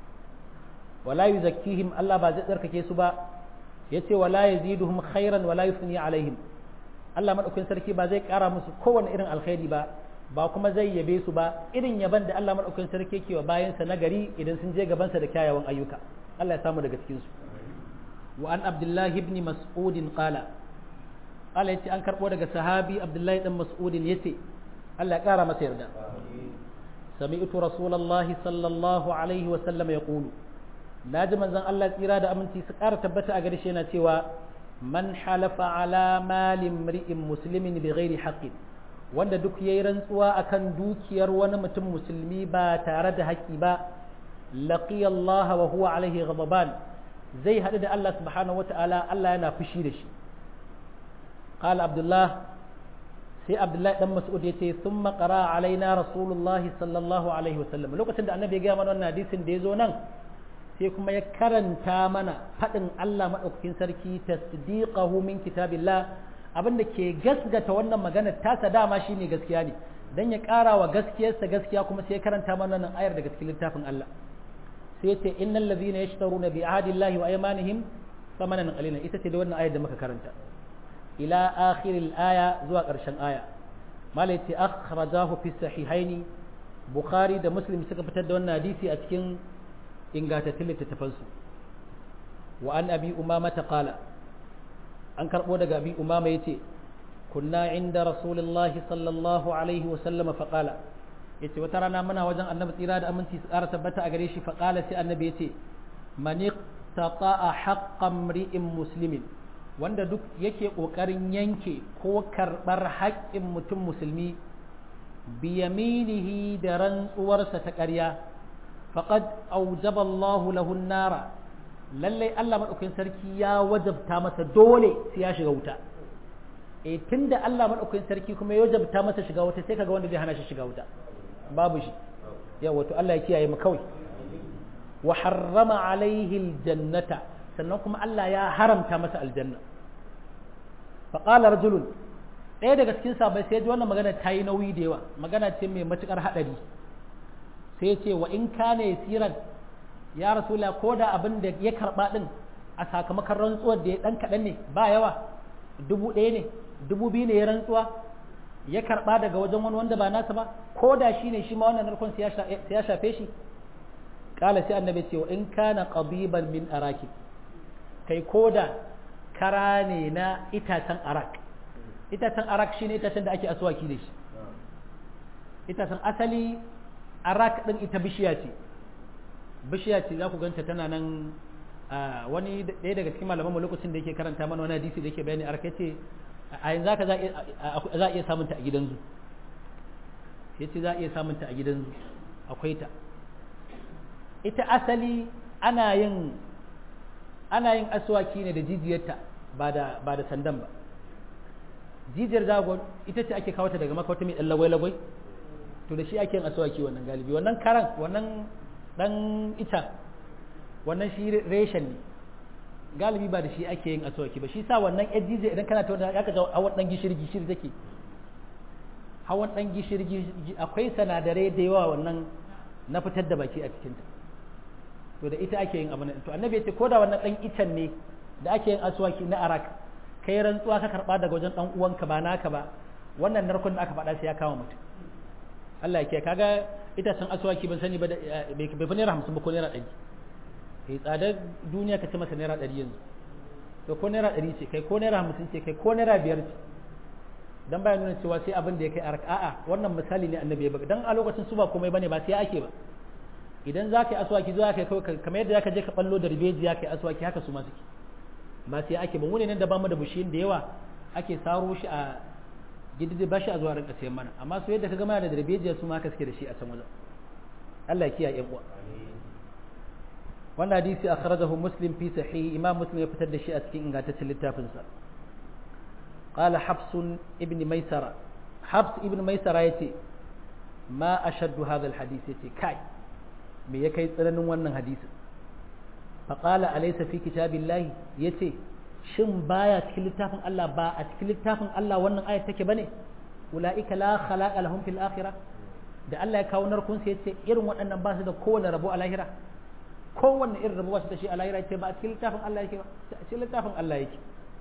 wala yuzakkihim Allah ba zai tsarkake su ba yace wala yaziduhum khairan wala yusni alaihim Allah madaukakin sarki ba zai kara musu kowane irin alkhairi ba ba kuma zai yabe su ba irin yaban da Allah madaukakin sarki ke wa bayansa na gari idan sun je gabansa da kyawawan ayyuka Allah ya samu daga cikin su wa an abdullahi ibn mas'ud qala qala yace an karbo daga sahabi abdullahi dan mas'ud yace Allah ya kara masa yarda sami'tu rasulullahi sallallahu alaihi wa sallam yaqulu naji manzon Allah tsira da aminci su kara tabbata a gare shi yana cewa man halafa ala malin mri'in muslimin bi ghairi haqqin wanda duk yayi rantsuwa akan dukiyar wani mutum musulmi ba tare da haƙƙi ba laqiya Allah wa huwa alaihi ghadaban zai haɗu da Allah subhanahu wata'ala Allah yana fushi da shi qala abdullah sai abdullahi dan mas'ud yace thumma qara alaina rasulullah sallallahu alaihi wasallam lokacin da annabi ya ga mana wannan hadisin da yazo nan sai kuma ya karanta mana faɗin Allah maɗaukakin sarki tasdiqahu min kitabillah abinda ke gasgata wannan magana tasa dama shine gaskiya ne dan ya ƙara wa gaskiyarsa gaskiya kuma sai ya karanta mana nan ayar daga cikin littafin Allah sai ya ce innal ladhina yashtaruna bi ahdillahi wa aymanihim thamanan qalilan ita ce da wannan ayar da muka karanta ila akhiril aya zuwa ƙarshen aya malai ce akhrajahu fi sahihaini bukhari da muslim suka fitar da wannan hadisi a cikin ingantattun littattafansu wa an abi umama ta kala an karɓo daga abi umama ya ce kunna inda rasulullahi sallallahu alaihi wasallama faƙala ya ce wata rana muna wajen annabi tsira da aminci su ƙara tabbata a gare shi faƙala sai annabi ya ce mani taƙa a haƙƙan ri'in musulmin wanda duk yake ƙoƙarin yanke ko karɓar haƙƙin mutum musulmi biyaminihi da rantsuwarsa ta ƙarya faqad awjaba Allahu lahu an-nara lallai Allah madaukakin sarki ya wajabta masa dole sai ya shiga wuta eh tunda Allah madaukakin sarki kuma ya wajabta masa shiga wuta sai kaga wanda zai hana shi shiga wuta babu shi yawa to Allah ya kiyaye mu kawai wa harrama alaihi aljannata sannan kuma Allah ya haramta masa aljanna fa qala rajulun ɗaya daga cikin sabai sai ji wannan magana ta yi nauyi da yawa magana ce mai matukar hadari sai ya ce wa in kana yasiran ya rasula ko da abin da ya karba din a sakamakon rantsuwar da ya dan kaɗan ne ba yawa dubu ɗaya ne dubu biyu ne ya rantsuwa ya karba daga wajen wani wanda ba nasa ba ko da shi ne shi ma wannan narkon sai ya shafe shi kala sai annabi ce wa in kana qabiban min araki kai ko da kara ne na itacen arak itacen arak shine itacen da ake aswaki da shi itacen asali arak din ita bishiya ce bishiya ce za ku ganta tana nan wani ɗaya daga cikin malaman mu lokacin da yake karanta mana wani hadisi da yake bayani arak yace a yanzu haka za a iya samunta a gidan zu yace za a iya samunta a gidan zu akwai ta ita asali ana yin ana yin aswaki ne da jijiyarta ba da ba da sandan ba jijiyar zagon ita ce ake kawo ta daga maka wata mai ɗan lagwai-lagwai to da shi ake yin aswaki wannan galibi wannan karan wannan ɗan ita wannan shi reshen ne galibi ba da shi ake yin aswaki ba shi sa wannan yan jijiyar idan kana ta wanda ya kaga hawan ɗan gishiri gishiri take hawan ɗan gishiri akwai sanadarai da yawa wannan na fitar da baki a cikinta to da ita ake yin abin to annabi ya ce ko da wannan ɗan icen ne da ake yin aswaki na arak kai rantsuwa ka karba daga wajen dan uwanka ba naka ba wannan narkon da aka faɗa sai ya kama mutum Allah ya kiyaye kaga ita san aswaki ban sani ba bai fi naira hamsin ba ko naira ɗari kai tsadar duniya ka ce masa naira ɗari yanzu to ko naira ɗari ce kai ko naira hamsin ce kai ko naira biyar ce dan baya nuna cewa sai abin da ya kai arak a'a wannan misali ne annabi ya baka dan a lokacin su ba komai bane ba sai ake ba idan za ka yi aswaki zuwa kai kamar yadda za ka je ka ballo da ribeji ya kai aswaki haka su ma suke ba sai ake ba wani nan da bamu da bishiyin da yawa ake saro shi a gididi bashi a zuwa rinka sayan mana amma su yadda ka gama da darbejiya su ma ka suke da shi a can wajen Allah ya kiyaye yan uwa wannan hadisi akhrajahu muslim fi sahih imam muslim ya fitar da shi a cikin ingantaccen littafin sa qala habs ibn maisara habs ibn maisara yace ma ashaddu hadha alhadith yace kai me ya kai tsananin wannan hadisin faƙala alaisa fi kitabillahi ya ce shin baya cikin littafin Allah ba a cikin littafin Allah wannan ayat take bane ula'ika la khalaqa lahum fil akhirah da Allah ya kawo narkun sai yace irin waɗannan ba su da kowane rabo a lahira kowanne irin rabo ba su da shi a lahira yace ba a cikin littafin Allah yake ba a cikin littafin Allah yake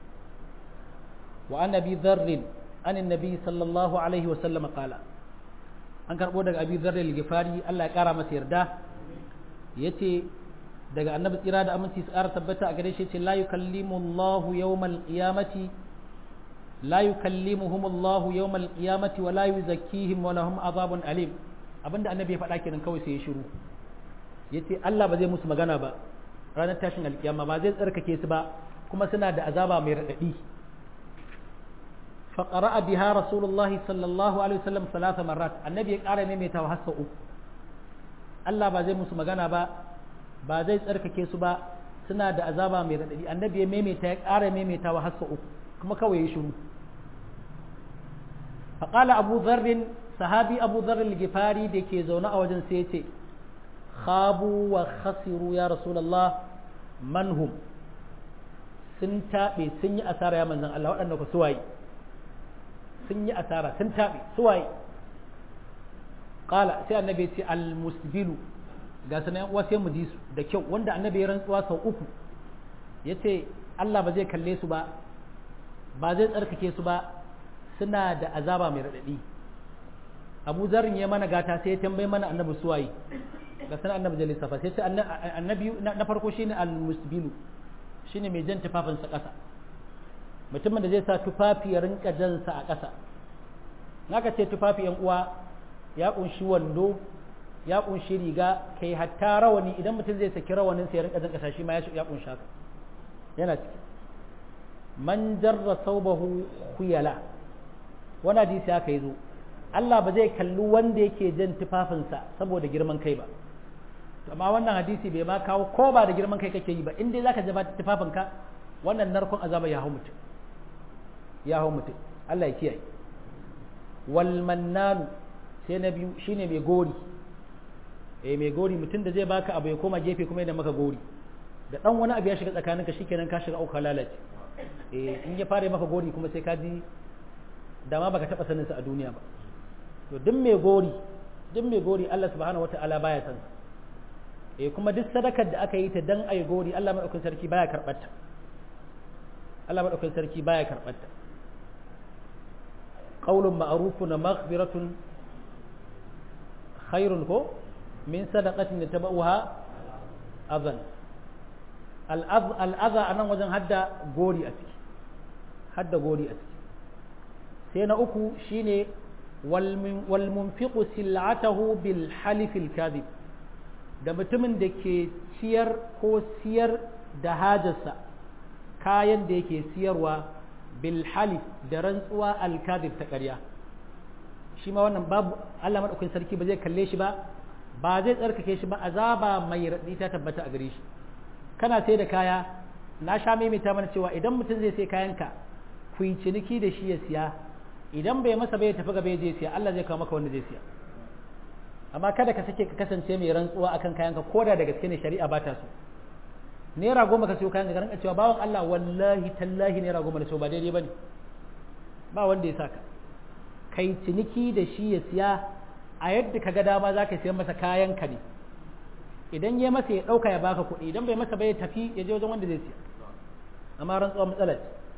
wa an abi dharr an annabi sallallahu alaihi wa sallam qala an karbo daga abi dharr al-ghifari Allah ya kara masa yarda yace daga annabi tsira da aminci su ƙara tabbata a gare shi ce la yukallimu Allahu yawmal qiyamati la yukallimuhum Allahu yawmal qiyamati wa la yuzakkihim wa lahum azabun alim abinda annabi ya faɗa kenan kawai sai ya shiru yace Allah ba zai musu magana ba ranar tashin alkiyama ba zai tsarkake su ba kuma suna da azaba mai radadi فقرأ بها رسول الله صلى الله عليه وسلم ثلاث مرات النبي قال نمي توحسه Allah ba zai musu magana ba ba zai tsarkake su ba suna da azaba mai raɗaɗi annabi ya maimaita ya ƙara maimaita wa hassa uku kuma kawai ya shiru faƙala abu zarrin sahabi abu zarrin gifari da ke zaune a wajen sai ce khabu wa khasiru ya rasulallah manhum sun taɓe sun yi asara ya manzan Allah waɗanda ku suwaye sun yi asara sun taɓe suwaye ƙala sai annabi ce al-musbilu ga sanan uwa sai mu ji su da kyau wanda annabi ya rantsuwa sau uku ya ce Allah ba zai kalle su ba ba zai tsarkake su ba suna da azaba mai raɗaɗi abu zarin ya mana gata sai ya tambayi mana annabi suwaye ga sanan annabi zai lissafa sai ce annabi na farko shine al-musbilu shine mai jan tufafinsa ƙasa mutumin da zai sa tufafi ya rinka jansa a ƙasa naka ce tufafi yan uwa ya kunshi wando ya kunshi riga kai hatta rawani idan mutum zai saki rawanin sai ya rinka zanka shi ma ya kunshi haka yana ciki man jarra saubahu khuyala wani hadisi haka yazo Allah ba zai kalli wanda yake jan tufafinsa saboda girman kai ba amma wannan hadisi bai ma kawo ko ba da girman kai kake yi ba in dai zaka jaba tufafinka wannan narkon azaba ya hau mutum ya hau mutum Allah ya kiyaye wal mannanu sai na biyu shine mai gori eh mai gori mutum da zai baka abu ya koma gefe kuma yana maka gori da dan wani abu ya shiga tsakaninka shikenan ka shiga auka lalace eh in ya fara maka gori kuma sai ka ji dama baka taba sanin sa a duniya ba to duk mai gori duk mai gori Allah subhanahu wataala baya san sa eh kuma duk sadakar da aka yi ta dan ayi gori Allah madaukakin sarki baya karbar ta Allah madaukakin sarki baya karbar ta qaulun ma'rufun wa maghfiratun khairun ko min sadaqatin yatabauha adhan al'adha a nan wajen hadda gori a ciki hadda gori a ciki sai na uku shine walmunfiqu sil'atahu bil halifil kadhib da mutumin da ke ciyar ko siyar da hajarsa kayan da yake siyarwa bil halif da rantsuwa al kadhib ta ƙarya shi ma wannan babu Allah madaukakin sarki ba zai kalle shi ba ba zai tsarkake shi ba azaba mai raɗi ta tabbata a gare shi kana sai da kaya na sha maimaita mana cewa idan mutum zai sai kayanka ku yi ciniki da shi ya siya idan bai masa bai tafi gaba ya je siya Allah zai kawo maka wanda zai siya amma kada ka sake ka kasance mai rantsuwa akan kayanka ko da da gaske ne shari'a ba ta so naira goma ka siyo kayan ka ranka cewa bawan Allah wallahi tallahi naira goma da so ba daidai bane ba wanda ya saka kai ciniki da shi ya siya a yadda ka ga dama za ka siyan masa kayan ka ne idan ya masa ya ɗauka ya baka kuɗi idan bai masa bai tafi ya je wajen wanda zai siya amma rantsuwa matsalar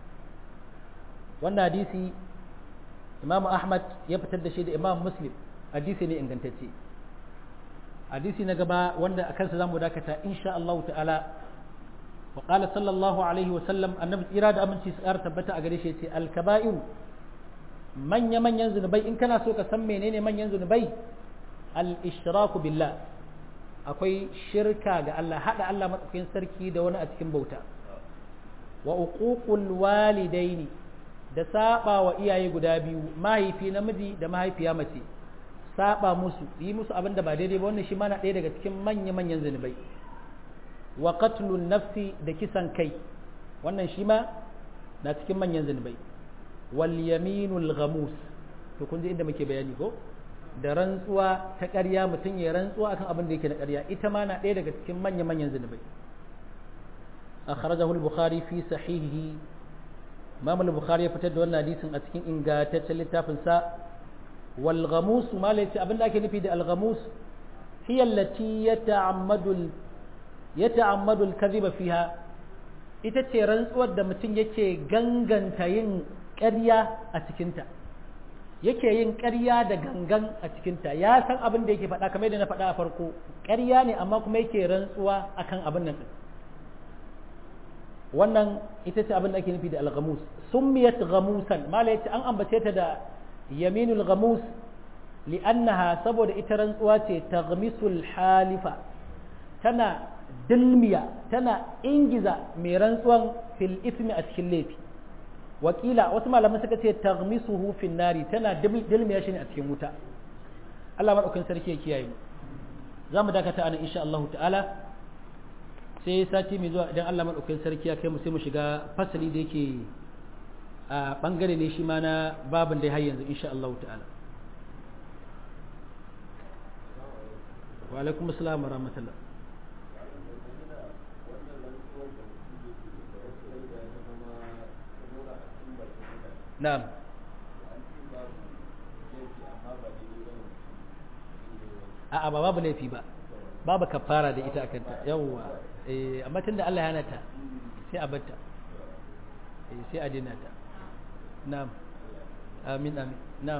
wannan hadisi imam ahmad ya fitar da shi da imam muslim hadisi ne ingantacce hadisi na gaba wanda a kansa zamu dakata insha Allah ta'ala wa qala sallallahu alaihi wa sallam annabi tsira da aminci su ƙara tabbata a gare shi yace al kaba'iru manya manyan zunubai in kana so ka san menene manyan zunubai al ishraku billah akwai shirka ga Allah hada Allah madaukakin sarki da wani a cikin bauta wa uququl walidaini da saba wa iyaye guda biyu mahaifi namiji da mahaifiya mace saba musu yi musu abin da ba daidai ba wannan shi mana ɗaya daga cikin manya manyan zunubai wa qatlun nafsi da kisan kai wannan shi ma na cikin manyan zunubai wal yaminul ghamus to kun ji inda muke bayani ko da rantsuwa ta ƙarya mutum ya rantsuwa akan abin da yake na ƙarya ita ma na ɗaya daga cikin manya-manyan zunubai akhrajahu al-bukhari fi sahihihi imam al-bukhari ya fitar da wannan hadisin a cikin ingantaccen littafin sa wal ghamus ma la yace abin da ake nufi da al ghamus hiya allati yata'ammadu yata'ammadu al-kadhiba fiha ita ce rantsuwar da mutum yake ganganta yin ƙarya a cikinta yake yin ƙarya da gangan a cikinta ya san abin da yake faɗa kamar yadda na faɗa a farko ƙarya ne amma kuma yake rantsuwa akan abin nan ɗin wannan ita ce abin da ake nufi da al-ghamus summiyat ghamusan mala yace an ambace ta da yaminul ghamus li'annaha saboda ita rantsuwa ce taghmisul halifa tana dilmiya tana ingiza mai rantsuwan fil ismi a cikin laifi wakila wasu malaman suka ce taghmisuhu fin nari tana dilmiya shi ne a cikin wuta Allah madaukakin sarki ya kiyaye mu za mu dakata anan insha Allah ta'ala sai sati mai zuwa idan Allah madaukakin sarki ya kai mu sai mu shiga fasali da yake a bangare ne shi ma na babin da har yanzu insha Allah ta'ala wa alaikum assalam wa rahmatullah na'am a'a ba babu laifi ba babu kafara da ita akanta yawwa eh amma tunda Allah ya nata sai a batta eh sai a dina ta na'am amin amin na'am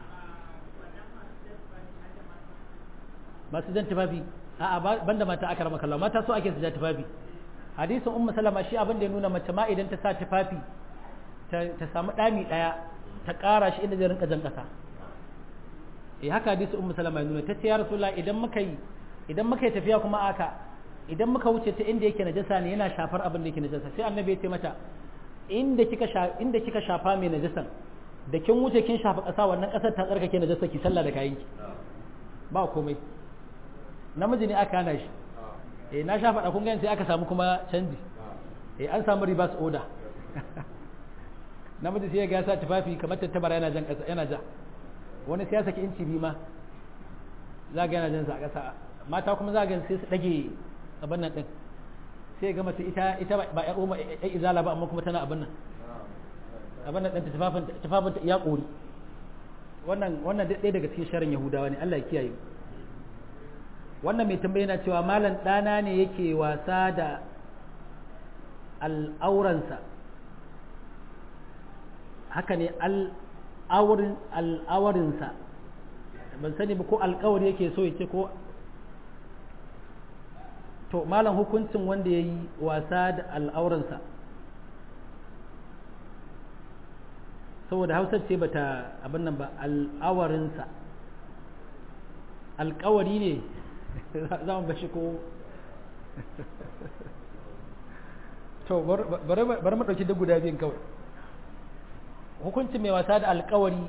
masu jan tufafi a'a banda mata aka rama kallon mata so ake su ja tufafi hadisin ummu salama shi abin da ya nuna mace ma idan ta sa tufafi ta samu ɗami ɗaya ta ƙara shi inda zai rinka jan ƙasa eh haka hadisi ummu salama nuna ta ce ya rasulullah idan muka yi idan muka yi tafiya kuma aka idan muka wuce ta inda yake najasa ne yana shafar abin da yake najasa sai annabi ya ce mata inda kika sha inda kika shafa mai najasan da kin wuce kin shafa ƙasa wannan ƙasar ta tsarkake najasa ki sallah da kayanki ba komai namiji ne aka hana shi eh na sha faɗa kun gani sai aka samu kuma canji eh an samu reverse order namiji sai ya ga sa tufafi kamar tattabara yana jan ƙasa yana ja wani sai ya saki inci biyu ma za ga yana jan sa a ƙasa mata kuma za ga sai su ɗage abin nan ɗin sai ga mace ita ita ba ya umma ya izala ba amma kuma tana abin nan abin nan ɗin tufafin tufafin ta iya ƙori wannan wannan ɗaya daga cikin sharin yahudawa ne Allah ya kiyaye wannan mai tambaye yana cewa malam ɗana ne yake wasa da al'auransa haka ne al'awarinsa ban sani ba ko alkawari yake so ya ce ko to malam hukuncin wanda ya yi wasa da al'auransa saboda hausar ce bata abin nan ba al'awarinsa alkawari ne za mu bashi ko to bari mu ɗauki duk guda biyun kawai hukuncin mai wasa da alkawari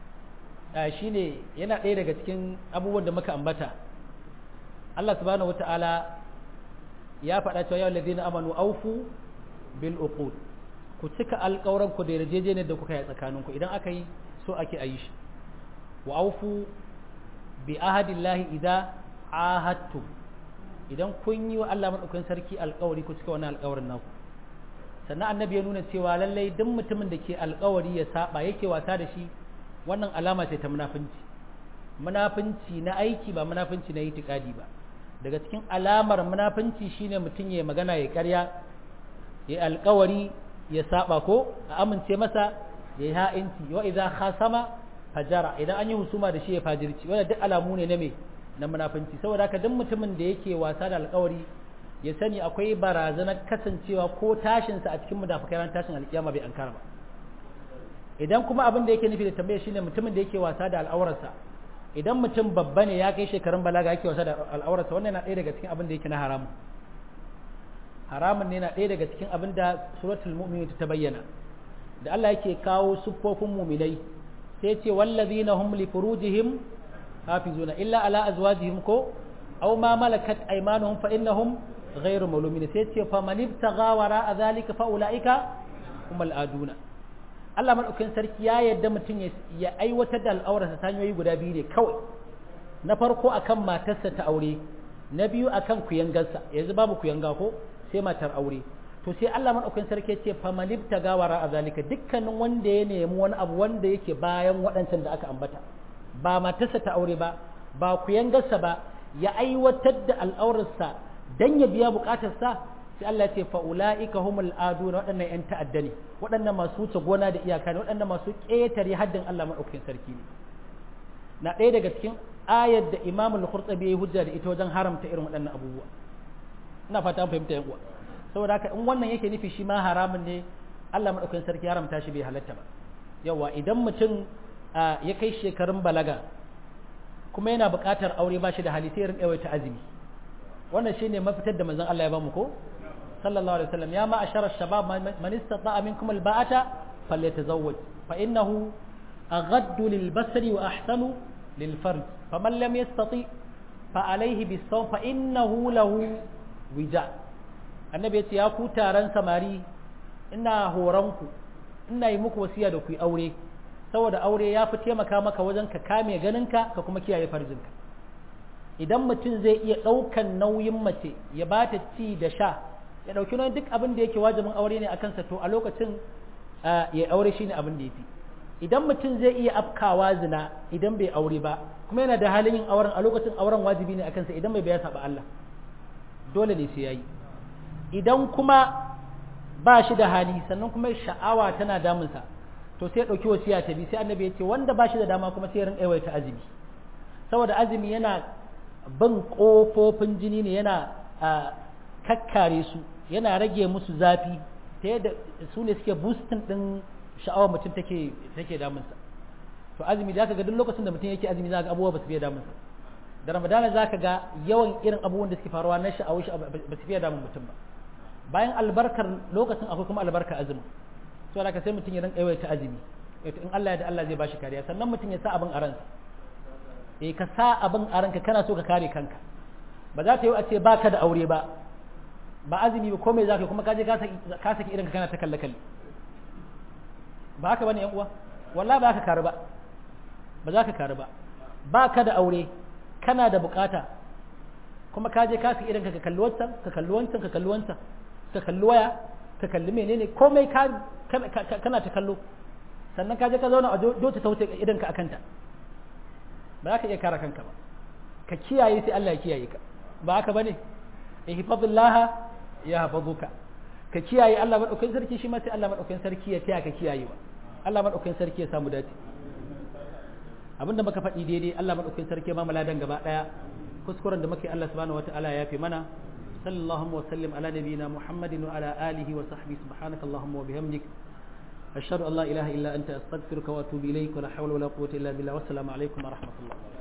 shine yana ɗaya daga cikin abubuwan da muka ambata Allah subhanahu wata'ala ya faɗa cewa yau ladina amanu aufu bil uqud ku cika alƙawran ku da yarjejeniyar da kuka yi tsakaninku idan aka yi so ake ayi shi wa aufu bi ahadillahi idza ahadtu idan kun yi wa Allah madaukakin sarki alƙawari ku cika wannan alƙawarin naku sannan annabi ya nuna cewa lallai duk mutumin da ke alƙawari ya saba yake wasa da shi wannan alama ce ta munafunci munafunci na aiki ba munafunci na itikadi ba daga cikin alamar munafunci shine mutum ya magana ya ƙarya ya alƙawari ya saba ko a amince masa ya yi ha'inci wa idza khasama fajara idan an yi husuma da shi ya fajirci wanda duk alamu ne na me na munafunci saboda haka duk mutumin da yake wasa da alƙawari ya sani akwai barazanar kasancewa ko tashinsa a cikin mudafakai ran tashin alƙiyama bai ankara ba idan kuma abin da yake nufi da tambaya shine mutumin da yake wasa da al'aurarsa idan mutum babba ne ya kai shekarun balaga yake wasa da al'aurarsa wannan yana ɗaya daga cikin abin da yake na haramun haramun ne na ɗaya daga cikin abin da suratul mu'minun ta bayyana da Allah yake kawo siffofin mu'minai sai ce wallazina hum li furujihim hafizuna illa ala azwajihim ko aw ma malakat aymanuhum fa innahum ghayru malumin sai ce fa man ibtagha wara zalika fa ulaika humul aduna Allah madaukakin sarki ya yadda mutum ya aiwatar da al'aurarsa ta hanyoyi guda biyu ne kawai na farko akan matarsa ta aure na biyu akan kuyangarsa yanzu babu kuyanga ko sai matar aure to sai Allah madaukakin sarki ya ce fa man ibtagha wara zalika dukkanin wanda ya nemi wani abu wanda yake bayan waɗancan da aka ambata ba matarsa ta aure ba ba kuyangarsa ba ya aiwatar da al'aurarsa dan ya biya bukatarsa sai Allah ya ce fa ulaika humul aduna waɗannan ƴan ta'adda ne waɗannan masu wuce gona da iyaka ne waɗannan masu ƙetare haddin Allah madaukakin sarki ne na ɗaya daga cikin ayar da Imam al-Qurtubi ya hujja da ita wajen haramta irin waɗannan abubuwa ina fata an fahimta yan uwa saboda haka in wannan yake nufi shi ma haramun ne Allah madaukakin sarki haramta shi bai halatta ba yawa idan mutum ya kai shekarun balaga kuma yana buƙatar aure ba shi da hali sai ya rinƙa yawaita azumi wannan shine mafitar da manzon Allah ya bamu ko sallallahu alaihi wasallam ya ma ashara shabab man istata'a minkum alba'ata falyatazawwaj fa innahu aghaddu lilbasari wa ahsanu lilfarj faman lam yastati fa alayhi bisawm fa innahu lahu wija annabi yace ya ku taron samari ina horanku ina yi muku wasiya da ku yi aure saboda aure ya fi taimaka maka wajen ka kame ganinka ka kuma kiyaye farjinka idan mutum zai iya ɗaukan nauyin mace ya ba ta ci da sha ya ɗauki nauyin duk abin da yake wajibin aure ne a kansa to a lokacin ya aure shi ne abin da ya fi idan mutum zai iya afkawa zina idan bai aure ba kuma yana da halin yin auren a lokacin auren wajibi ne a kansa idan bai biya saba Allah dole ne sai yayi idan kuma ba shi da hali sannan kuma sha'awa tana damunsa to sai ya ɗauki wasiya ta bi sai annabi ya ce wanda ba shi da dama kuma sai ya rinƙa yawaita azumi saboda azumi yana bin ƙofofin jini ne yana kakkare su yana rage musu zafi ta yadda su ne suke boostin ɗin sha'awar mutum take take damunsa to azumi za ka ga duk lokacin da mutum yake azumi za ka ga abubuwa ba su fiye damunsa da ramadana za ka ga yawan irin abubuwan da suke faruwa na sha'awar shi ba su fiye damun mutum ba bayan albarkar lokacin akwai kuma albarkar azumi to da ka sai mutum ya rinka yawaita azumi in Allah ya da Allah zai bashi kariya sannan mutum ya sa abin a ransa eh ka sa abin a ranka kana so ka kare kanka ba za ta yi a ce ba ka da aure ba ba azumi ba komai za ka kuma kaje ka saki irin kana ta kalle kalle ba haka bane yan uwa wallahi ba ka karu ba ba za ka karu ba ba ka da aure kana da bukata kuma kaje ka saki irin ka kalli wancan ka kalli wancan ka kalli wancan ka kalli waya ka kalli menene komai ka kana ta kallo sannan kaje ka zauna a dota ta wuce idan ka akanta ba za ka iya kare kanka ba ka kiyaye sai Allah ya kiyaye ka ba haka bane ihfazillaha ya hafazuka ka kiyaye Allah madaukakin sarki shi ma sai Allah madaukakin sarki ya taya ka kiyayewa Allah madaukakin sarki ya samu dace abinda muka faɗi daidai Allah madaukakin sarki ya ba mu ladan gaba daya kuskuren da muke Allah subhanahu wataala ya fi mana sallallahu wa sallim ala nabiyyina muhammadin wa ala alihi wa sahbihi subhanakallahumma wa bihamdik ashhadu an la ilaha illa anta astaghfiruka wa atubu ilayk wa la hawla wa la quwwata illa billah wassalamu alaikum wa rahmatullah